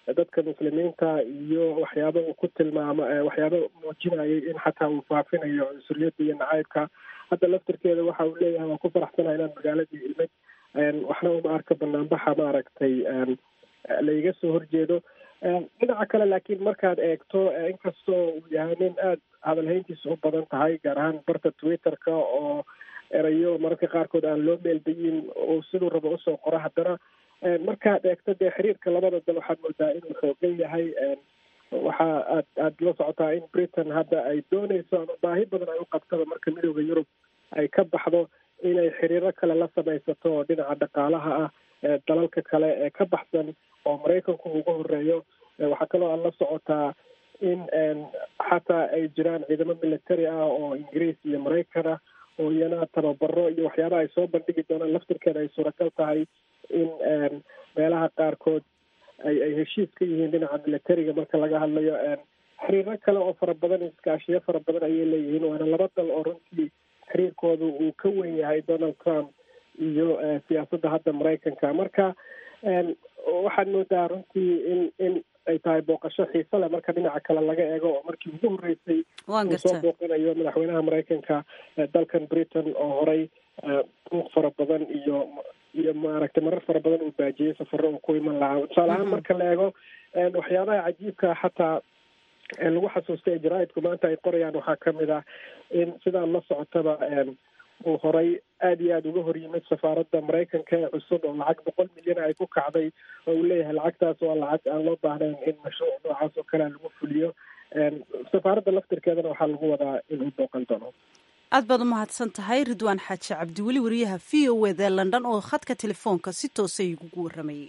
dadka muslimiinta iyo waxyaaba uu ku tilmaamo waxyaaba muujinayay in xataa uu faafinayo cunsuriyadda iyo nacaybka hadda laftirkeeda waxa uu leeyahay waa ku faraxsana inaan magaaladii imid waxna uma arka banaanbaxa maaragtay laiga soo horjeedo dhinaca kale laakiin markaad eegto inkastoo uu yahay nin aada hadalhayntiisa u badan tahay gaar ahaan barta twitter-ka oo erayo mararka qaarkood aan loo meeldayin oo siduu rabo usoo qoro haddana markaad eegto dee xiriirka labada dal waxaad moodaa inuu xoogan yahay waxa aad aada la socotaa in britain hadda ay dooneyso ama baahi badan ay u qabtaba marka midooda yurub ay ka baxdo inay xiriiro kale la samaysato oo dhinaca dhaqaalaha ah dalalka kale ee ka baxsan oo maraykanku ugu horeeyo waxaa kaloo aad la socotaa in xataa ay jiraan ciidamo military ah oo ingiriis iyo maraykan ah oo iyana tababaro iyo waxyaabaha ay soo bandhigi doonaan laftirkeeda ay suuragal tahay in meelaha qaarkood ay ay heshiis ka yihiin dhinaca militariga marka laga hadlayo xiriiro kale oo fara badan iskaashiyo fara badan ayay leeyihiin waana laba dal oo runtii xiriirkooda uu ka wen yahay donald trump iyo siyaasadda hadda maraykanka marka waxaad moodaa runtii in in ay tahay booqasho xiise leh marka dhinaca kale laga eego oo markii ugu horreysay uu soo booqanayo madaxweynaha maraykanka dalkan britain oo horey buuq fara badan iyo iyo maaragtay marar fara badan uu baajiyey safaro uu ku iman lahaa tusaale ahaan marka la eego waxyaabaha cajiibka xataa lagu xasuustay ee jaraaidku maanta ay qorayaan waxaa kamid ah in sidaan la socotaba uu horay aada iyo aada uga hor yimid safaaradda maraykanka ee cusub oo lacag boqol milyan ay ku kacday oo uu leeyahay lacagtaas waa lacag aan loo baahnayn in mashruuc noocaas oo kalea lagu fuliyo safaaradda laftirkeedana waxaa lagu wadaa inuu booqan doono aad baad u mahadsan tahay ridwaan xaaji cabdiweli wariyaha v o eda london oo khadka telefoonka si toosa igugu waramayey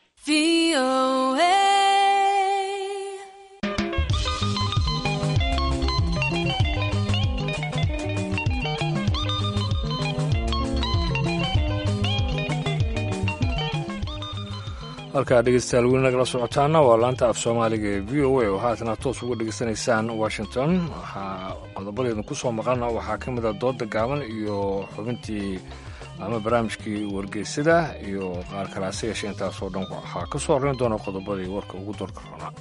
halkaa dhegeystayaal weli nagala socotaana waa laanta af soomaaliga ee v o a oo haatana toos uga dhegeysanaysaan washington waxaa qodobadeedna ku soo maqana waxaa ka mid a dooda gaaban iyo xubintii ama barnaamijkii wargeysada iyo qaar kale hase yeeshee intaasoo dhan waxaa ka soo horreyn doona qodobadii warka ugu doorka roonaa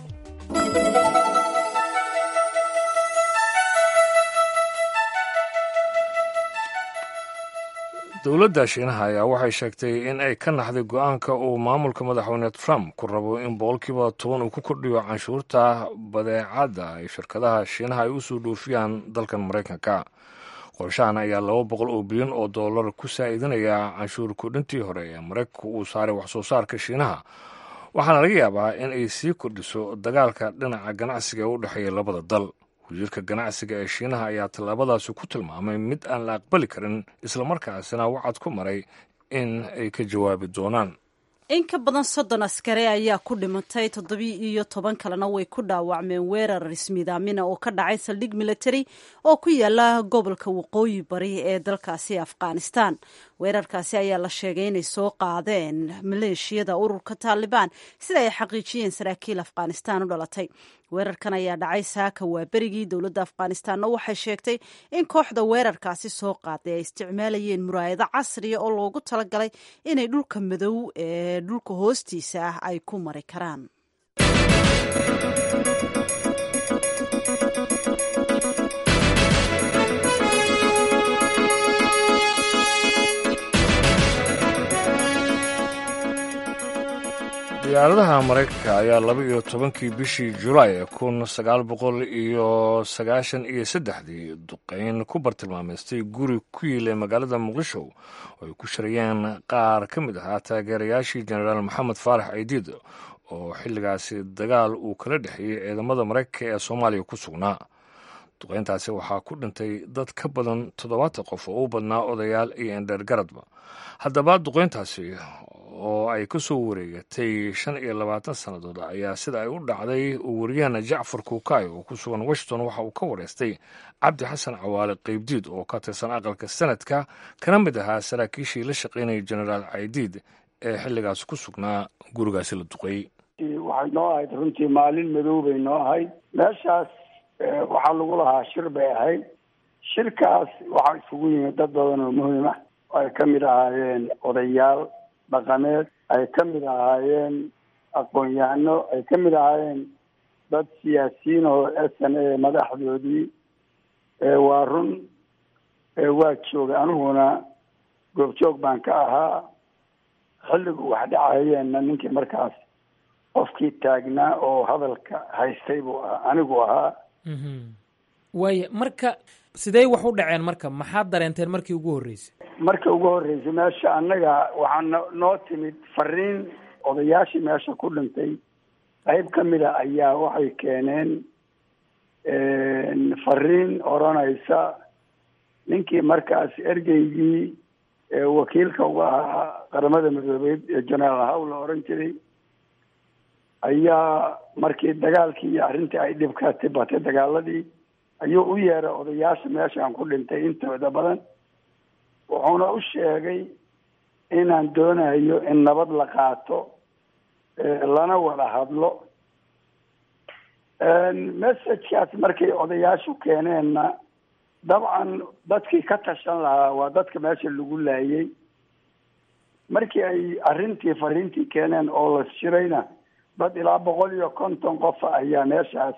dowladda shiinaha ayaa waxay sheegtay in ay ka naxday go-aanka uu maamulka madaxweyne trump ku rabo in boqolkiiba toban uu ku kordhiyo canshuurta badeecadda ay shirkadaha shiinaha ay usoo dhoofiyaan dalkan maraykanka qorshahan ayaa laba boqol oo bilyan oo dollar ku saa'idinaya canshuur kordhintii hore ee maraykanku uu saaray waxsoo saarka shiinaha waxaana laga yaabaa in ay sii kordhiso dagaalka dhinaca ganacsiga ee u dhexeeya labada dal wasiirka ganacsiga ee shiinaha ayaa tallaabadaasi ku tilmaamay mid aan la aqbali karin islamarkaasina wacad ku maray in ay ka jawaabi doonaan in ka badan soddon askari ayaa ku dhimatay toddobii iyo toban kalena way ku dhaawacmeen weerar ismiidaamina oo ka dhacay saldhig military oo ku yaala gobolka waqooyi bari ee dalkaasi afghanistan weerarkaasi ayaa la sheegay inay soo qaadeen maleeshiyada ururka taalibaan sida ay xaqiijiyeen saraakiil afghanistan u dhalatay weerarkan ayaa dhacay saaka waa berigii dowladda afghanistanna waxay sheegtay in kooxda weerarkaasi soo qaaday ay isticmaalayeen muraayado casriya oo loogu talagalay inay dhulka madow ee dhulka hoostiisa ah ay ku mari karaan diyaaradaha maraykanka ayaa laba iyo tobankii bishii julaay kun sagaal boqol iyo sagaashan iyo saddexdii duqeyn ku bartilmaameystay guri ku yiilay magaalada muqdisho oo ay ku shirayeen qaar ka mid ahaa taageerayaashii jenaraal maxamed faarax aydiid oo xilligaasi dagaal uu kala dhexeeyey ciidamada maraykanka ee soomaaliya ku sugnaa duqeyntaasi waxaa ku dhintay dad ka badan toddobaatan qof oo u badnaa odayaal iyo endheergaradba haddaba duqeyntaasi oo ay ka soo wareegatay shan iyo labaatan sannadood ayaa sida ay u dhacday uu wariyahana jacfar kuukay oo ku sugan washington waxa uu ka wareystay cabdi xasan cawaale qeybdiid oo ka tirsan aqalka sanadka kana mid ahaa saraakiishii la shaqaynayay jenaraal caydiid ee xilligaas ku sugnaa gurigaasi la duqeeyey waxay noo ahayd runtii maalin madow bay noo ahayd meeshaas waxaa lagu lahaa shir bay ahayd shirkaas waxaa isugu yimid dad badan oo muhiim ah oo ay ka mid ahaayeen odayaal dhaqameed ay ka mid ahaayeen aqoon-yahano ay ka mid ahaayeen dad siyaasiyiin oo s n a madaxdoodii waa run waa joogay aniguna goobjoog baan ka ahaa xilligu wax dhacahayeenna ninkii markaas qofkii taagnaa oo hadalka haystay buu ahaa anigu ahaa waaya marka sidee wax u dhaceen marka maxaad dareenteen markii ugu horreysay marka ugu horreysay meesha annaga waxaa no noo timid fariin odayaashii meesha ku dhintay qayb ka mida ayaa waxay keeneen fariin odranaysa ninkii markaas ergeygii wakiilka uga ahaa qaramada midoobeed ee generaal haw la oran jiray ayaa markii dagaalkii iyo arrintii ay dhibka tibatay dagaaladii ayuu u yeeray odayaasha meeshaan ku dhintay intooda badan wuxuuna u sheegay inaan doonayo in nabad la qaato lana wada hadlo messagekaas markay odayaashu keeneenna dabcan dadkii ka tashan lahaa waa dadka meesha lagu laayay markii ay arrintii fariintii keeneen oo la shirayna dad ilaa boqol iyo konton qofa ayaa meeshaas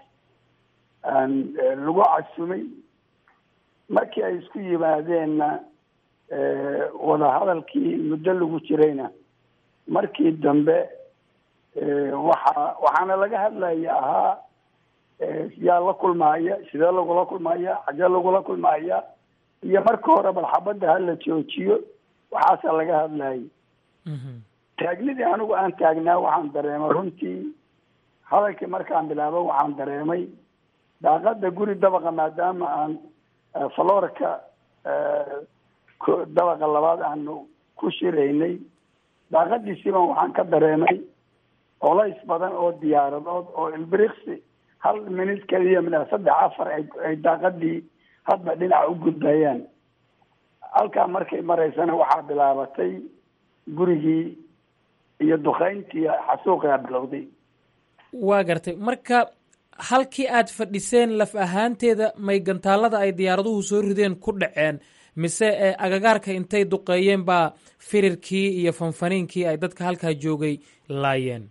lagu casumay markii ay isku yimaadeenna wadahadalkii muddo lagu jirayna markii dambe waxa waxaana laga hadlaya ahaa yaa la kulmaaya sidee lagula kulmaya xagee lagula kulmaya iyo marka hore bal xabadda hala joojiyo waxaasaa laga hadlayay taagnidii anigu aan taagnaa waxaan dareemay runtii hadalkii markaan bilaabo waxaan dareemay daaqada guri dabaqa maadaama aan faloorka dabaqa labaad aanu ku shiraynay daaqadiisiiban waxaan ka dareemay colays badan oo diyaaradood oo ilbiriksi hal minut keliya mina saddex afar ay daaqadii hadba dhinaca u gudbayaan halkaa markay maraysana waxaa bilaabatay gurigii iyo dukayntii xasuuqaa bilowday waa gartay marka halkii aad fadhiseen laf ahaanteeda may gantaalada ay diyaaraduhu soo rideen ku dhaceen mise agagaarka intay duqeeyeen baa firirkii iyo fanfaniinkii ay dadka halkaa joogay laayeen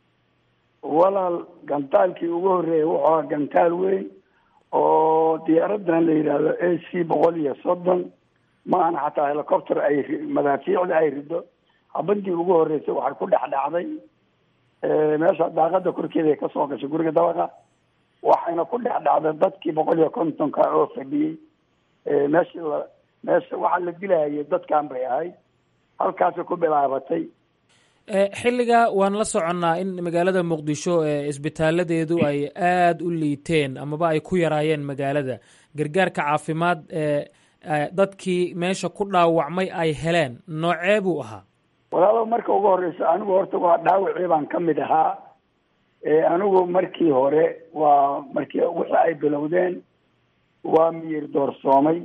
walaal gantaalkii ugu horreeyay wuxuu ahaa gantaal weyn oo diyaaradan la yidhaahdo a c boqol iyo soddon ma ahna xataa helicopter ay madaafiicda ay rido habadii ugu horreysay waxay ku dhex dhacday meesha daaqada korkeeda ay kasoo gashay guriga dabaqa waxayna ku dhex dhacday dadkii boqol iyo kontonka oo fadhiyey meeshii la meesha waxaa la dilayay dadkan bay ahayd halkaasay ku bilaabatay xilligaa waan la soconnaa in magaalada muqdisho isbitaaladeedu ay aada u liiteen amaba ay ku yaraayeen magaalada gargaarka caafimaad dadkii meesha ku dhaawacmay ay heleen noocee buu ahaa walaalo marka ugu horeysa anigu horta waa dhaawacii baan ka mid ahaa anigu markii hore waa markii wixii ay bilowdeen waa miyir doorsoomay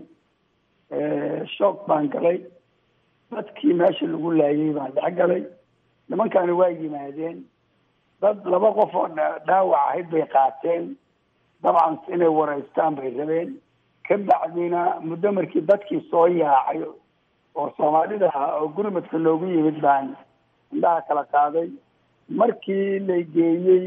shoog baan galay dadkii meesha lagu laayay baan dhex galay nimankaani waa yimaadeen dad laba qof oo dhaawac ahayd bay qaateen dabcan inay wareystaan bay rabeen ka bacdina muddo markii dadkii soo yaacay oo soomaalida ahaa oo gurmadka loogu yimid baan indhaha kala qaaday markii la geeyey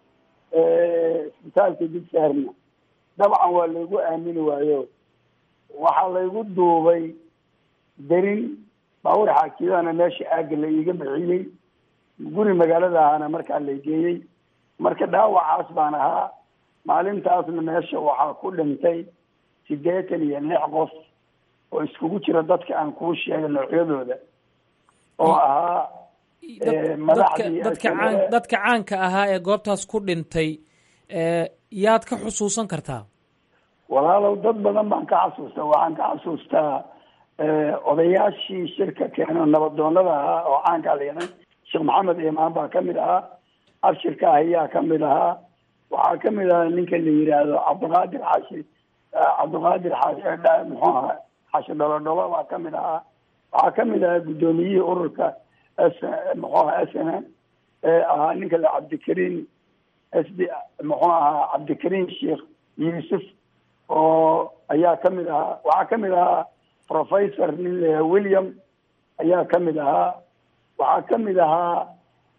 isbitaalka digsaarna dabcan waa laygu aamini waayo waxaa laygu duubay derin baawur xaakidana meesha aagga la iiga bixiyey guri magaalada ahaana markaa la geeyey marka dhaawacaas baan ahaa maalintaasna meesha waxaa ku dhintay siddeetan iyo lix qof oo iskugu jira dadka aan kuu sheegay noocyadooda oo ahaa dadka caan dadka caanka ahaa ee goobtaas ku dhintay yaad ka xusuusan kartaa walaalow dad badan baan ka xasuustaa waxaan ka xasuustaa odayaashii shirka keeno nabadoonada ahaa oo caankaa la yahay sheekh maxamed imaan baa kamid ahaa abshirka ahiyaa kamid ahaa waxaa kamid ahaa ninka la yidhaahdo cabdiqaadir xaashi cabdiqaadir xaashi muxuu ahaa xaashi dholodholo baa kamid ahaa waxaa kamid ahaa guddoomiyihii ururka s muxuu ahaa s n ee ahaa ninka la cabdikariin s d muxuu ahaa cabdikariin sheekh yuusuf oo ayaa kamid ahaa waxaa kamid ahaa professor nin la william ayaa kamid ahaa waxaa kamid ahaa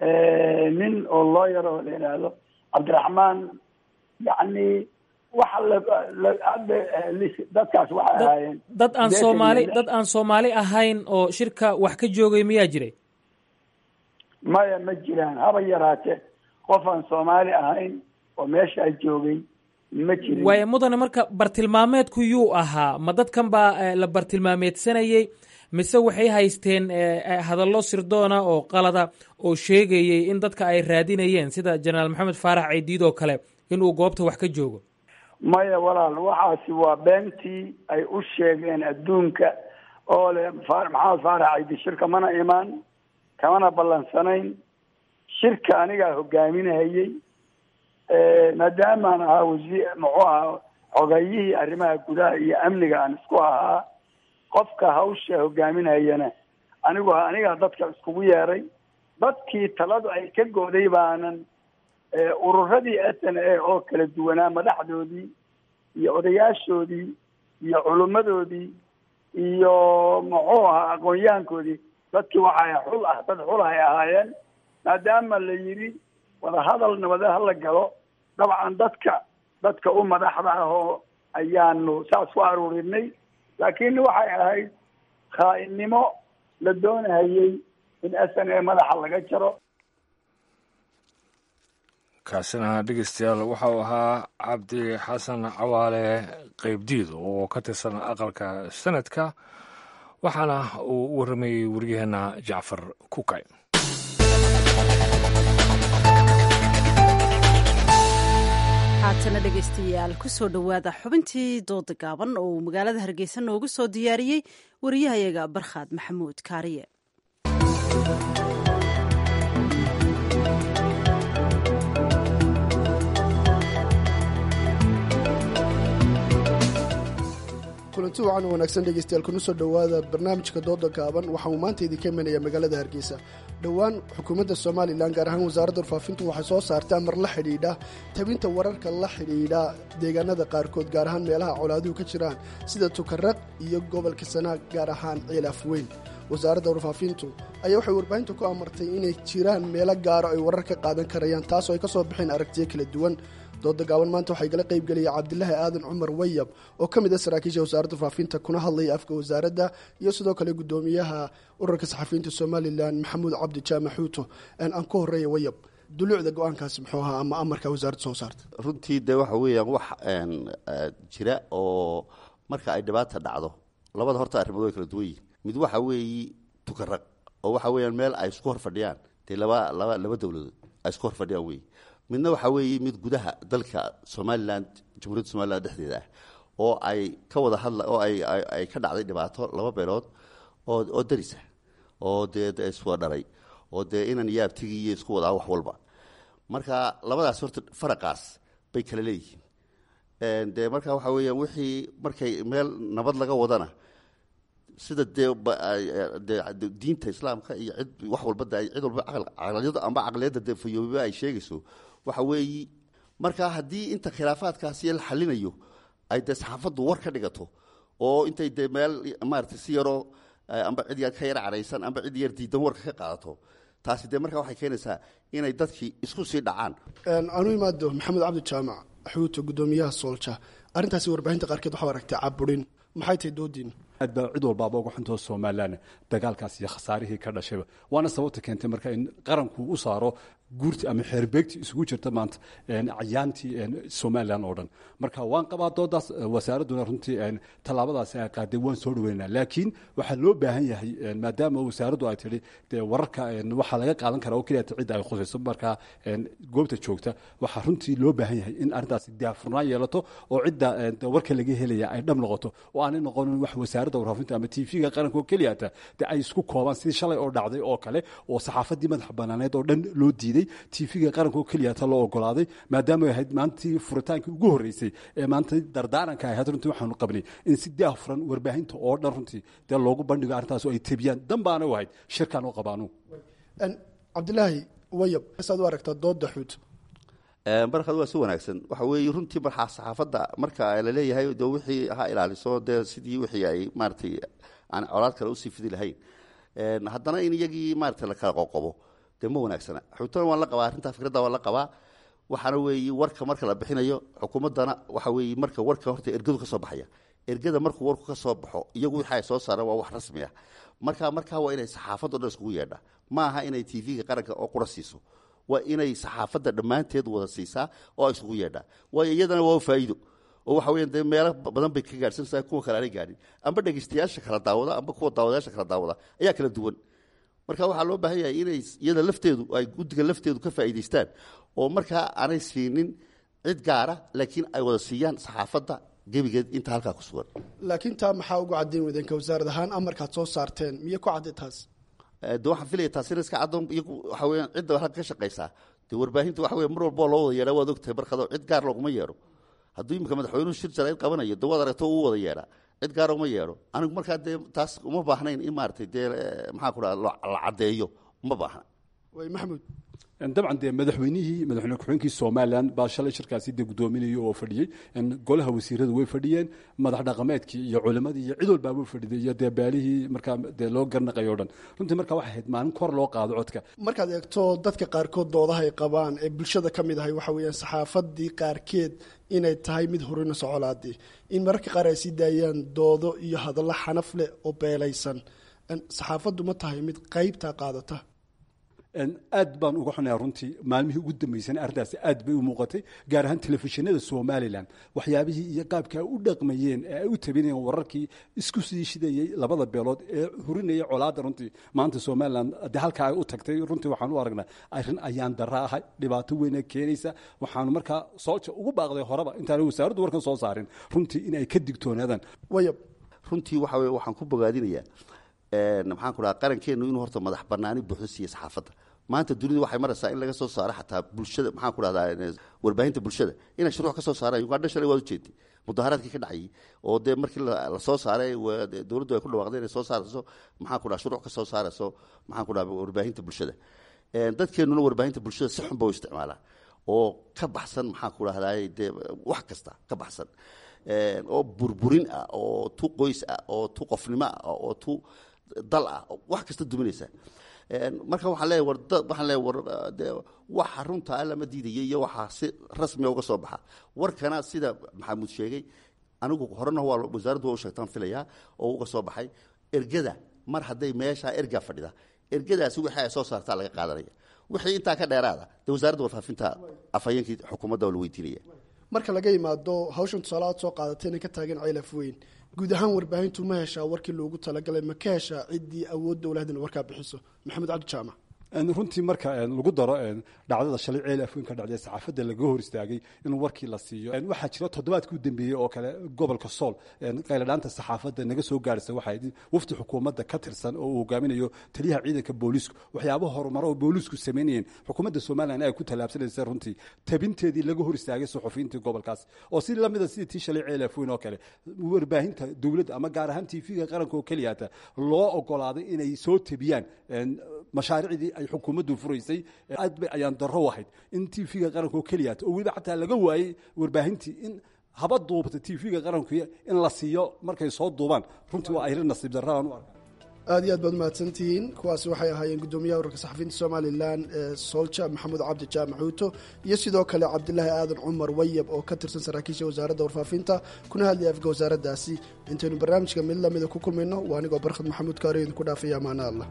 nin oo lawyer oo la yidhaahdo cabdiraxmaan yacni waxa lahadda dadkaas waxay ahaayeen dad aan soomaali dad aan soomaali ahayn oo shirka wax ka joogay miyaa jiray maya ma jiraan haba yaraate qof aan soomaali ahayn oo meeshaa joogay ma jirin waaya mudane marka bartilmaameedku yuu ahaa ma dadkan baa la bartilmaameedsanayey mise waxay haysteen hadallo sirdoona oo qalada oo sheegayey in dadka ay raadinayeen sida jenaraal maxamed faarax ceydiid oo kale inuu goobta wax ka joogo maya walaal waxaasi waa beentii ay u sheegeen adduunka oo le maxamed faarax ceydiid shirka mana imaan kamana ballansanayn shirka anigaa hogaaminahayey maadaamaan ahaa wasiir muxuu ahaa xogayihii arrimaha gudaha iyo amniga aan isku ahaa qofka hawsha hogaaminayana anigu anigaa dadka iskugu yeeray dadkii taladu ay ka go'day baanan ururadii s n a oo kala duwanaa madaxdoodii iyo odayaashoodii iyo culimmadoodii iyo muxuu ahaa aqoon-yahankoodii dadkii waxay xul ah dad xul ay ahaayeen maadaama la yidhi wadahadal nabade hala galo dabcan dadka dadka u madaxda ah oo ayaanu saas ku aruurinay laakiin waxay ahayd khaa-innimo la doonahayey in s n a madaxa laga jaro kaasina dhegeystayaal waxa uu ahaa cabdi xasan cawaale qeybdiid oo ka tirsan aqalka sanadka waxaana uu u warramayey waryaheena jacfar kukay haatana dhegaystayaal kusoo dhowaada xubintii dooda gaaban oo uu magaalada hargeysa noogu soo diyaariyey wariyahayaga barkhaad maxamuud kaariye kulanti wacan wanaagsan dhegeystayaal kuna soo dhowaada barnaamijka dooda gaaban waxa uu maanta idinka imanaya magaalada hargeysa dhowaan xukuumadda somalilan gaar ahaan wasaaradda warfaafintu waxay soo saartay amar la xidhiidha tabinta wararka la xidhiidha deegaanada qaarkood gaar ahaan meelaha colaaduhu ka jiraan sida tukaraq iyo gobolka sanaag gaar ahaan ciilaaf weyn wasaaradda warfaafintu ayaa waxay warbaahinta ku amartay inay jiraan meelo gaaro ay warar ka qaadan karayaan taasoo ay ka soo baxeen aragtiyo kala duwan dooda gaaban maanta waxaa igala qayb geliyay cabdilaahi aadan cumar wayab oo ka mid ah saraakiisha wasaaradda faafinta kuna hadlaya afka wasaaradda iyo sidoo kale guddoomiyaha ururka saxafiyiinta somalilan maxamuud cabdi jaamac xuuto aan ku horeeya wayab duluucda go-aankaasi muxuu ahaa ama amarka wasaaradda soo saarta runtii dee waxa weeyaan wax jira oo marka ay dhibaata dhacdo labada horta arrimood way kala duwan yihin mid waxa weeyi tukaraq oo waxa weeyaan meel ay isku hor fadhiyaan dee laba laba laba dowladood ay isku hor fadhiyaan wey midna waxaa weeye mid gudaha dalka somalilan jamhuuriyadda somalilan dhexdeeda ah oo ay ka wada hadla oo ay ay ka dhacday dhibaato laba beelood oo oo daris ah oo dee de iswada dhalay oo dee inan iyo abtigi iyo isku wadaa wax walba marka labadaas horta faraqaas bay kala leeyihiin dee marka waxaa weeyaan wixii markay meel nabad laga wadana sida dee de diinta islaamka iyo cid wax walba de cid walba caqliyada amba caqliyadda de fayoobiba ay sheegayso waxa weeyi marka haddii inta khilaafaadkaasi la xalinayo ay dee saxaafaddu war ka dhigato oo intay dee meel maarata si yaroo amba cid yar ka yar cadhaysan amba cid yar diidan warka ka qaadato taasi dee markaa waxay keenaysaa inay dadkii isku sii dhacaan anu imaado maxamed cabdi jaamac xuuto guddoomiyaha soolja arrintaasi warbaahinta qaarkeed waxaa aragtay caburin maxay tahay doodiin aad baa cid walbaaba uga xuntoo somalilan dagaalkaas iyo khasaarihii ka dhashayba waana sababta keentay marka in qaranku u saaro guurti ama xeerbeegti isugu jirta maanta cayaantii somalilan oo dhan marka waan qabaa doodaas wasaaradduna runtii tallaabadaasi ay qaaday waan soo dhaweynaa laakiin waxaa loo baahan yahay maadaama wasaaraddu ay tidhi dee wararka waxaa laga qaadan karaa oo keliya cidda ay khusayso markaa goobta joogta waxaa runtii loo baahan yahay in arrintaasi daafurnaan yeelato oo cidda warka laga helaya ay dhab noqoto oo aanay noqonin wax wasaaradda warfaafinta ama tv-ga qaranka oo keliyata dee ay isku koobaan sidii shalay oo dhacday oo kale oo saxaafaddii madaxa banaaneed oo dhan loo diiday tv-ga qaranka oo keliyata loo ogolaaday maadaama ay ahayd maalintii furitaankii ugu horreysay ee maanta dardaaranka ahayd runtii waxaanu qabnay in si daafuran warbaahinta oo dhan runtii dee loogu bandhigo arrintaas oo ay tebiyaan danbaana u ahayd shirkaan u qabaanu cabdilaahi wayab saad u aragtaa dooda xuut barkad waa si wanaagsan waxa weeye runtii markaa saxaafadda marka laleeyahay de wixii ha ilaaliso dee sidii wixii ay maaratay aan colaad kale usii fidi lahayn haddana in iyagii maarata la kala qoqobo dee ma wanaagsana xogtana waan la qabaa arrintaa fikradda waan la qabaa waxaana weeye warka marka la bixinayo xukuumaddana waxa weeye marka warka horta ergadu ka soo baxaya ergada markuu warku ka soo baxo iyagu wixii ay soo saaraan waa wax rasmi ah marka markaa waa inay saxaafaddo dhan iskugu yeedha ma aha inay tv-ga qaranka oo qura siiso waa inay saxaafadda dhammaanteed wada siisaa oo ay isugu yeedhaa waayo iyadana waa faa'iido oo waxa weya dee meelo badan bay ka gaadhsanaysaa kuwa kale aanay gaadhin amba dhegeystayaasha kala daawada amba kuwa daawadayaasha kala daawada ayaa kala duwan marka waxaa loo baahan yahay inay iyada lafteedu ay guddiga lafteedu ka faa'iidaystaan oo markaa aanay siinin cid gaara laakiin ay wada siiyaan saxaafadda gebigeed inta halkaa ku sugan laakiin taa maxaa ugu caddayn weydeenka wasaarad ahaan amarkaad soo saarteen miyo ku cadday taas de waxaan filaya taasina iska caddoon iyagu waxa weeyaan cidda halka ka shaqaysaa dee warbaahinta waxa weya mar walba oo loo wada yeedhaa waad ogtahay barkado cid gaar looguma yeedho hadduu imika madaxweynuhu shir jarayd qabanayo de waad aragto uu wada yeedhaa cid gaar uma yeedho anigu markaa dee taas uma baahnayn in maaragtay dee maxaa ku dhaha la caddeeyo uma baahna way maxamuud dabcan dee madaxweynihii madaxweyne ku-xigeenkii somalilan baa shalay shirkaasi dee guddoominayay oo fadhiyey golaha wasiiradu way fadhiyeen madax dhaqameedkii iyo culimadii iyo cid walbaa way fadhiday iyo dee baalihii markaa dee loo garnaqayo o dhan runtii markaa waxay ahayd maalin kor loo qaado codka markaad eegto dadka qaarkood doodaha ay qabaan ee bulshada ka mid ahay waxa weeyaan saxaafadii qaarkeed inay tahay mid horina socolaadii in mararka qaar ay sii daayaan doodo iyo hadallo xanaf leh oo beelaysan saxaafaddu ma tahay mid qaybtaa qaadata aad baan uga xunayaa runtii maalmihii ugu dambeysana arrintaasi aad bay u muuqatay gaar ahaan telefishinada somalilan waxyaabihii iyo qaabka ay u dhaqmayeen ee ay u tabinayeen wararkii isku sii shidayey labada beelood ee hurinayay colaadda runtii maanta somalilan de halkaa ay u tagtay runtii waxaan u aragnaa arrin ayaan dara ahay dhibaato weyna keenaysa waxaanu markaa sooja ugu baaqday horeba intaana wasaaraddu warkan soo saarin runtii in ay ka digtoonaadaan wayab runtii waxa weye waxaan ku bogaadinayaa maxaan ku dhaha qarankeenu inuu horta madax banaani buuxdo siiya saxaafadda maanta dunidu waxay maraysaa in laga soo saaro xataa bulshada maxaan ku dhahdaa warbaahinta bulshada inay shuruuc ka soo saaraan ugandha shalay waad ujeeday mudaharaadkii ka dhacayay oo dee markii la soo saaray dowladdu ay ku dhawaaqday inay soo saarayso maxaan ku dhaha shuruuc ka soo saarayso maxaan ku dhaha warbaahinta bulshada dadkeenuna warbaahinta bulshada si xun ba u isticmaalaan oo ka baxsan maxaan ku dhahdaa dee wax kasta ka baxsan oo burburin ah oo tu qoys ah oo tu qofnimo ah oo tu dal ah wax kasta duminaysa marka waxaan leeyahay war waxaan leeyahay war dee waxa runta ah lama diidaya iyo waxaa si rasmiga uga soo baxa warkana sida maxamuud sheegay anigu horena waa wasaaraddu waa u sheegtaan filayaa oo uga soo baxay ergada mar hadday meeshaa ergaa fadhida ergadaasi wixii ay soo saartaa laga qaadanaya wixii intaa ka dheeraada dee wasaaradda warfaafinta afhayeenkii xukuumadda waa la weydiinaya marka laga yimaado hawshan tusaale aad soo qaadatay inay ka taagan ceylaf weyn guud ahaan warbaahintu ma heshaa warkii loogu talagalay ma ka heshaa ciddii awood dowlahadan warkaa bixiso maxamed cabdi jaamac runtii marka lagu daro dhacdada shalay ceel afweyn ka dhacday saxaafadda laga hor istaagay in warkii la siiyo waxaa jira toddobaadkii u dambeeyey oo kale gobolka sool qayladhaanta saxaafadda naga soo gaarhisa waxay wafdi xukuumadda ka tirsan oo uu hogaaminayo taliyaha ciidanka booliisku waxyaabaha horumaro oo booliisku samaynayeen xukuumadda somalilan ay ku tallaabsanaysa runtii tabinteedii laga hor istaagay suxufiyiintii gobolkaas oo si lamida sidii tii shalay ceel afweyn oo kale warbaahinta dowladda ama gaar ahaan tv-ga qaranka oo keliyata loo ogolaaday inay soo tabiyaan mashaariicdii ay xukuumaddu furaysay aad bay ayaan darro ahayd in tv-ga qaranka oo keliyata oo weliba xataa laga waayey warbaahintii in haba duubta tv-ga qaranku in la siiyo markay soo duubaan runtii waa ayrin nasiib darra aan u arka aad iyo aad baad mahadsantihiin kuwaasi waxay ahaayeen guddoomiyaha urarka saxafiyiinta somalilan ee soolja maxamuud cabdi jaamac xuuto iyo sidoo kale cabdilaahi aadan cumar wayab oo ka tirsan saraakiisha wasaaradda warfaafinta kuna hadlaya afka wasaaraddaasi intaynu barnaamijka mid lamida ku kulmayno waa anigoo barkhad maxamuud kaari idinku dhaafaya amaana allah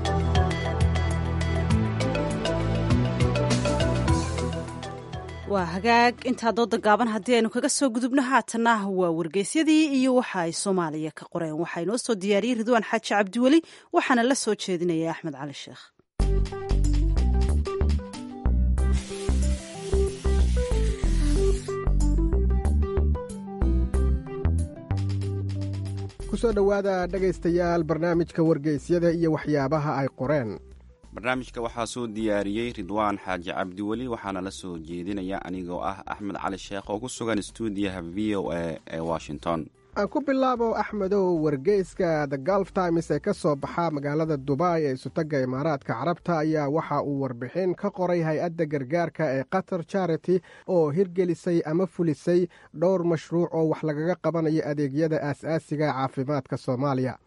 waa hagaag intaa dooda gaaban haddii aynu kaga soo gudubno haatanna waa wargeysyadii iyo waxa ay soomaaliya ka qoreen waxaa inoo soo diyaariyey ridwaan xaaji cabdiweli waxaana la soo jeedinaya axmed cali sheekh kusoo dhowaada dhegaystayaal barnaamijka wargeysyada iyo waxyaabaha ay qoreen barnaamijka waxaa soo diyaariyey ridwaan xaaji cabdiweli waxaana la soo jeedinaya anigoo ah axmed cali sheekh oo ku sugan stuudiyaha v o a ee washington aan ku bilaabo axmedow wargeyska the golf times ee ka soo baxa magaalada dubai ee isutagga imaaraadka carabta ayaa waxa uu warbixin ka qoray hay-adda gargaarka ee qatar charity oo hirgelisay ama fulisay dhowr mashruuc oo wax lagaga qabanayo adeegyada aas-aasiga caafimaadka soomaaliya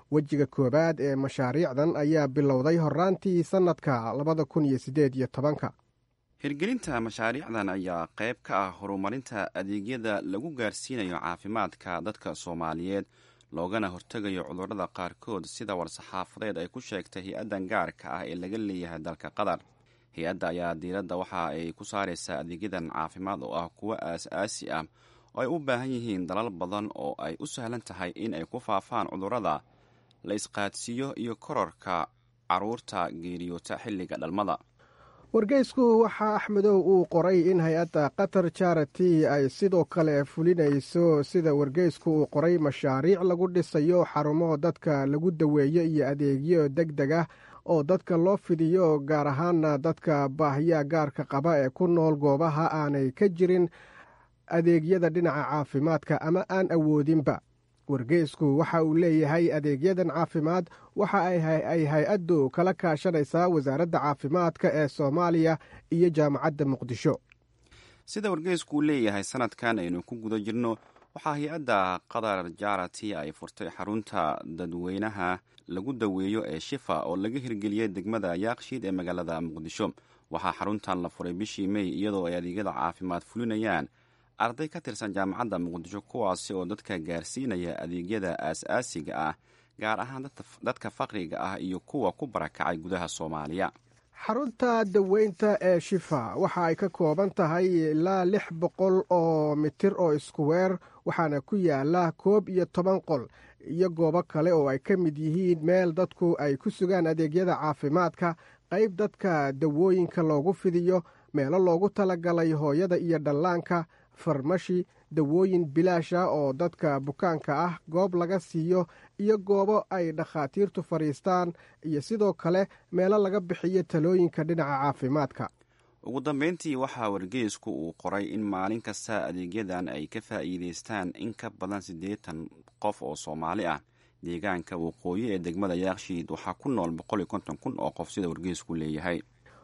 wejiga koowaad ee mashaariicdan ayaa bilowday horaantii sannadka labada kun iyo siddeed iyo tobanka hirgelinta mashaariicdan ayaa qayb ka ah horumarinta adeegyada lagu gaarsiinayo caafimaadka dadka soomaaliyeed loogana hortegayo cudurrada qaarkood sida war-saxaafadeed ay ku sheegtay hay-addan gaarka ah ee laga leeyahay dalka qatar hay-adda ayaa diiradda waxa ay ku saaraysaa adeegyadan caafimaad oo ah kuwo aas-aasi ah oo ay u baahan yihiin dalal badan oo ay u sahlan tahay in ay ku faafaan cudurrada la isqaadsiiyo iyo kororka caruurta geeriyoota xilliga dhalmada wargeysku waxaa axmedow uu qoray in hay-adda qatar charity ay sidoo kale fulinayso sida wargeysku uu qoray mashaariic lagu dhisayo xarumo dadka lagu daweeyo iyo adeegyo deg deg ah oo dadka loo fidiyo gaar ahaana dadka baahiya gaarka qaba ee ku nool goobaha aanay ka jirin adeegyada dhinaca caafimaadka ama aan awoodinba wargeysku waxa uu leeyahay adeegyadan caafimaad waxa ay hay-addu kala kaashanaysaa wasaaradda caafimaadka ee soomaaliya iyo jaamacadda muqdisho sida wargeysku uu leeyahay sanadkan aynu ku guda jirno waxaa hay-adda qatar jarati ay furtay xarunta dadweynaha lagu daweeyo ee shifa oo laga hirgeliyey degmada yaakshiid ee magaalada muqdisho waxaa xaruntan la furay bishii mey iyadoo ay adeegyada caafimaad fulinayaan arday ka tirsan jaamacadda muqdisho kuwaasi oo dadka gaarsiinaya adeegyada aas-aasiga ah gaar ahaan dadka faqriga ah iyo kuwa ku barakacay gudaha soomaaliya xarunta daweynta ee shifa waxa ay ka kooban tahay ilaa lix boqol oo mitir oo iskuweer waxaana ku yaala koob iyo toban qol iyo goobo kale oo ay ka mid yihiin meel dadku ay ku sugaan adeegyada caafimaadka qayb dadka dawooyinka loogu fidiyo meelo loogu talagalay hooyada iyo dhallaanka farmashi dawooyin bilaasha oo dadka bukaanka ah goob laga siiyo iyo goobo ay dhakhaatiirtu fadhiistaan iyo sidoo kale meelo laga bixiyo talooyinka dhinaca caafimaadka ugu dambeyntii waxaa wargeysku uu qoray in maalin kasta adeegyadan ay ka faa'iidaystaan in ka badan siddeetan qof oo soomaali ah deegaanka waqooyi ee degmada yaakshiid waxaa ku nool boqol iyo konton kun oo qof sida wargeysku leeyahay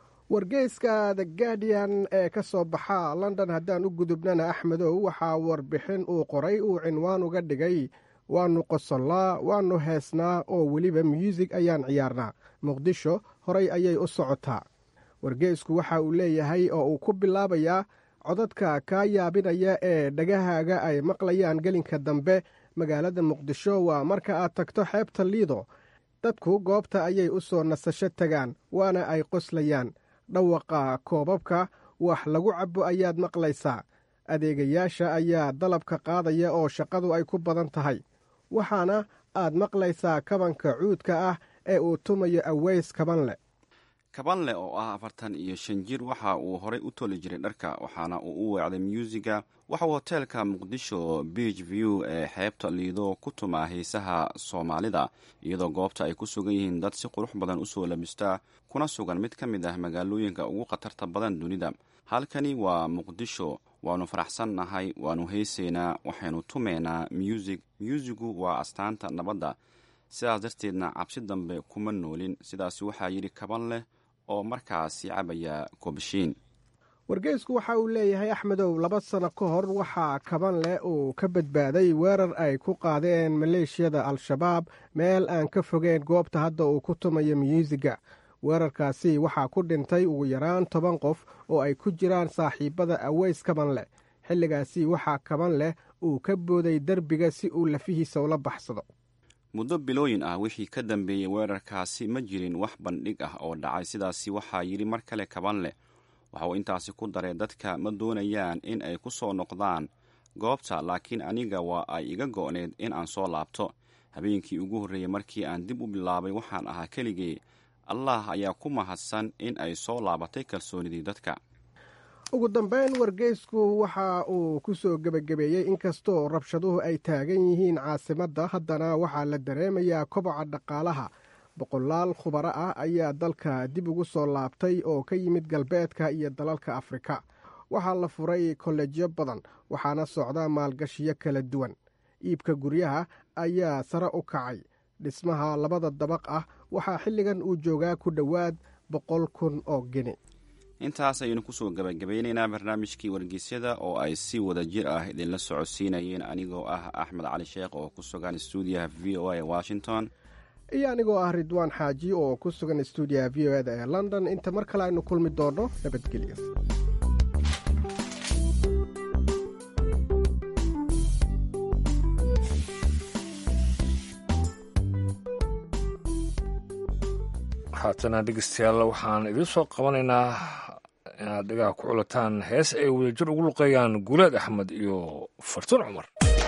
wargeyska the guardian ee ka soo baxa london haddaan u gudubnana axmedow waxaa warbixin uu qoray uu cinwaan uga dhigay waannu qosollaa waannu heesnaa oo weliba muusig ayaan ciyaarnaa muqdisho horay ayay u socotaa wargeysku waxa uu leeyahay oo uu ku bilaabayaa codadka kaa yaabinaya ee dhagahaaga ay maqlayaan gelinka dambe magaalada muqdisho waa marka aad tagto xeebta liido dadku goobta ayay u soo nasasho tagaan waana ay qoslayaan dhawaqa koobabka wax lagu cabo ayaad maqlaysaa adeegayaasha ayaa dalabka qaadaya oo shaqadu ay ku badan tahay waxaana aad maqlaysaa kabanka cuudka ah ee uu tumayo aweys kabanle kabanle oo ah afartan iyo shan jir waxa uu horay u toli jiray dharka waxaana uu u weecday myuusiga waxauu hoteelka muqdisho beach view ee xeebta liido ku tumaa hiisaha soomaalida iyadoo goobta ay ku sugan yihiin dad si qurux badan usoo labistaa kuna sugan mid ka mid ah magaalooyinka ugu khatarta badan dunida halkani waa muqdisho waannu faraxsannahay waannu heesaynaa waxaynu tumaynaa muusig myuusigu waa astaanta nabadda sidaas darteedna cabsi dambe kuma noolin sidaas waxaa yidhi kaban leh oo markaasi cabaya koobashiin wargeysku waxa uu leeyahay axmedow laba sano ka hor waxaa kaban leh uu ka badbaaday weerar ay ku qaadeen maleeshiyada al-shabaab meel aan ka fogeen goobta hadda uu ku tumayo myuusiga weerarkaasi waxaa ku dhintay ugu yaraan toban qof oo ay ku jiraan saaxiibada aweys kaban leh xilligaasi waxaa kaban leh uu ka booday derbiga si uu lafihiisa ula baxsado muddo bilooyin ah wixii ka dambeeyey weerarkaasi ma jirin wax bandhig ah oo dhacay sidaasi waxaa yidhi mar kale kaban leh waxa uu intaasi ku daray dadka ma doonayaan in ay ku soo noqdaan goobta laakiin aniga waa ay iga go'need in aan soo laabto habeenkii ugu horreeyey markii aan dib u bilaabay waxaan ahaa keligee allah ayaa ku mahadsan in ay soo laabatay kalsoonidii dadka ugu dambeyn wargeysku waxa uu ku soo gebagabeeyey inkastoo rabshaduhu ay taagan yihiin caasimadda haddana waxaa la dareemayaa koboca dhaqaalaha boqolaal khubaro ah ayaa dalka dib ugu soo laabtay oo ka yimid galbeedka iyo dalalka afrika waxaa la furay kolleejyo badan waxaana socda maalgashiyo kala duwan iibka guryaha ayaa sare u kacay dhismaha labada dabaq ah waxaa xilligan uu joogaa ku dhowaad boqol kun oo geni intaas ayaynu kusoo gabagabeynaynaa barnaamijkii wargeysyada oo ay si wada jir ah idinla socodsiinayeen anigoo ah axmed cali sheekh oo ku sugan stuudiyaha v o a ee washington iyo anigoo ah ridwaan xaaji oo ku sugan stuudiyaha v o eda ee london inta mar kale aynu kulmi doonno nabadgelyo haatana dhegeystayaal waxaan idiin soo qabanaynaa inaad dhigaha ku culataan hees ay wadajir ugu luqeeyaan guulaad axmed iyo fartuun cumar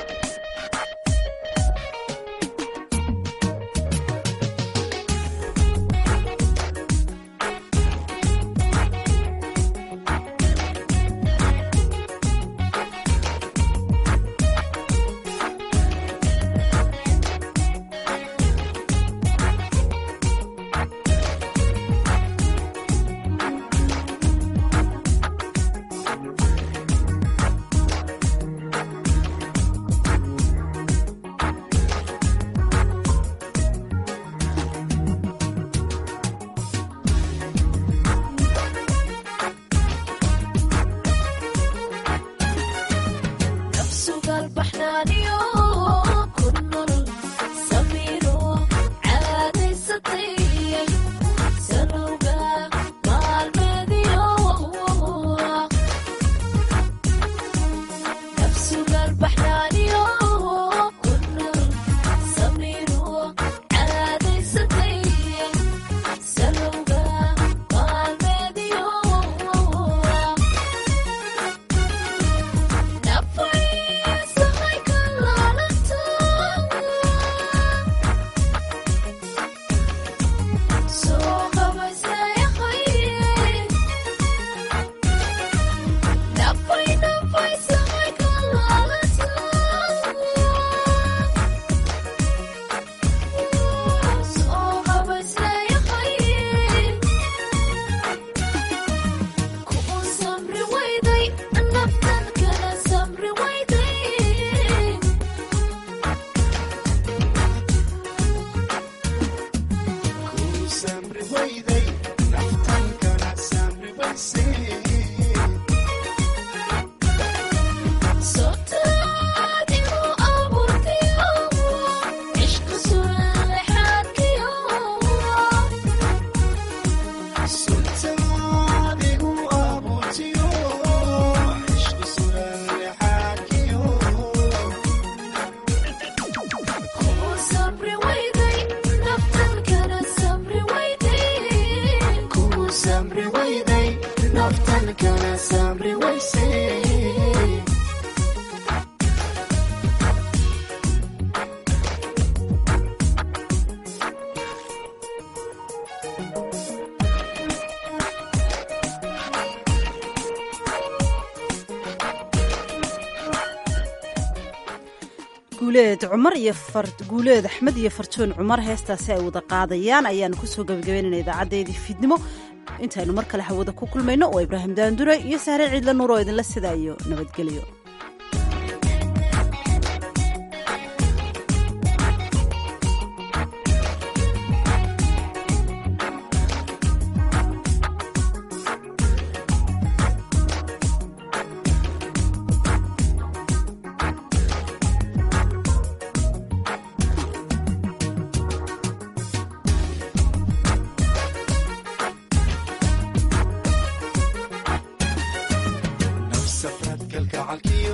guuleed cumar iyo guuleed axmed iyo fartuun cumar heestaasi ay wada qaadayaan ayaanu kusoo gabagabaynayna idaacadeedii fiidnimo intaynu mar kale hawada ku kulmayno oo ibraahim daandure iyo sahre ciidla nuur oo idinla sida iyo nabadgelyo nafsafraad kalgacalkiyo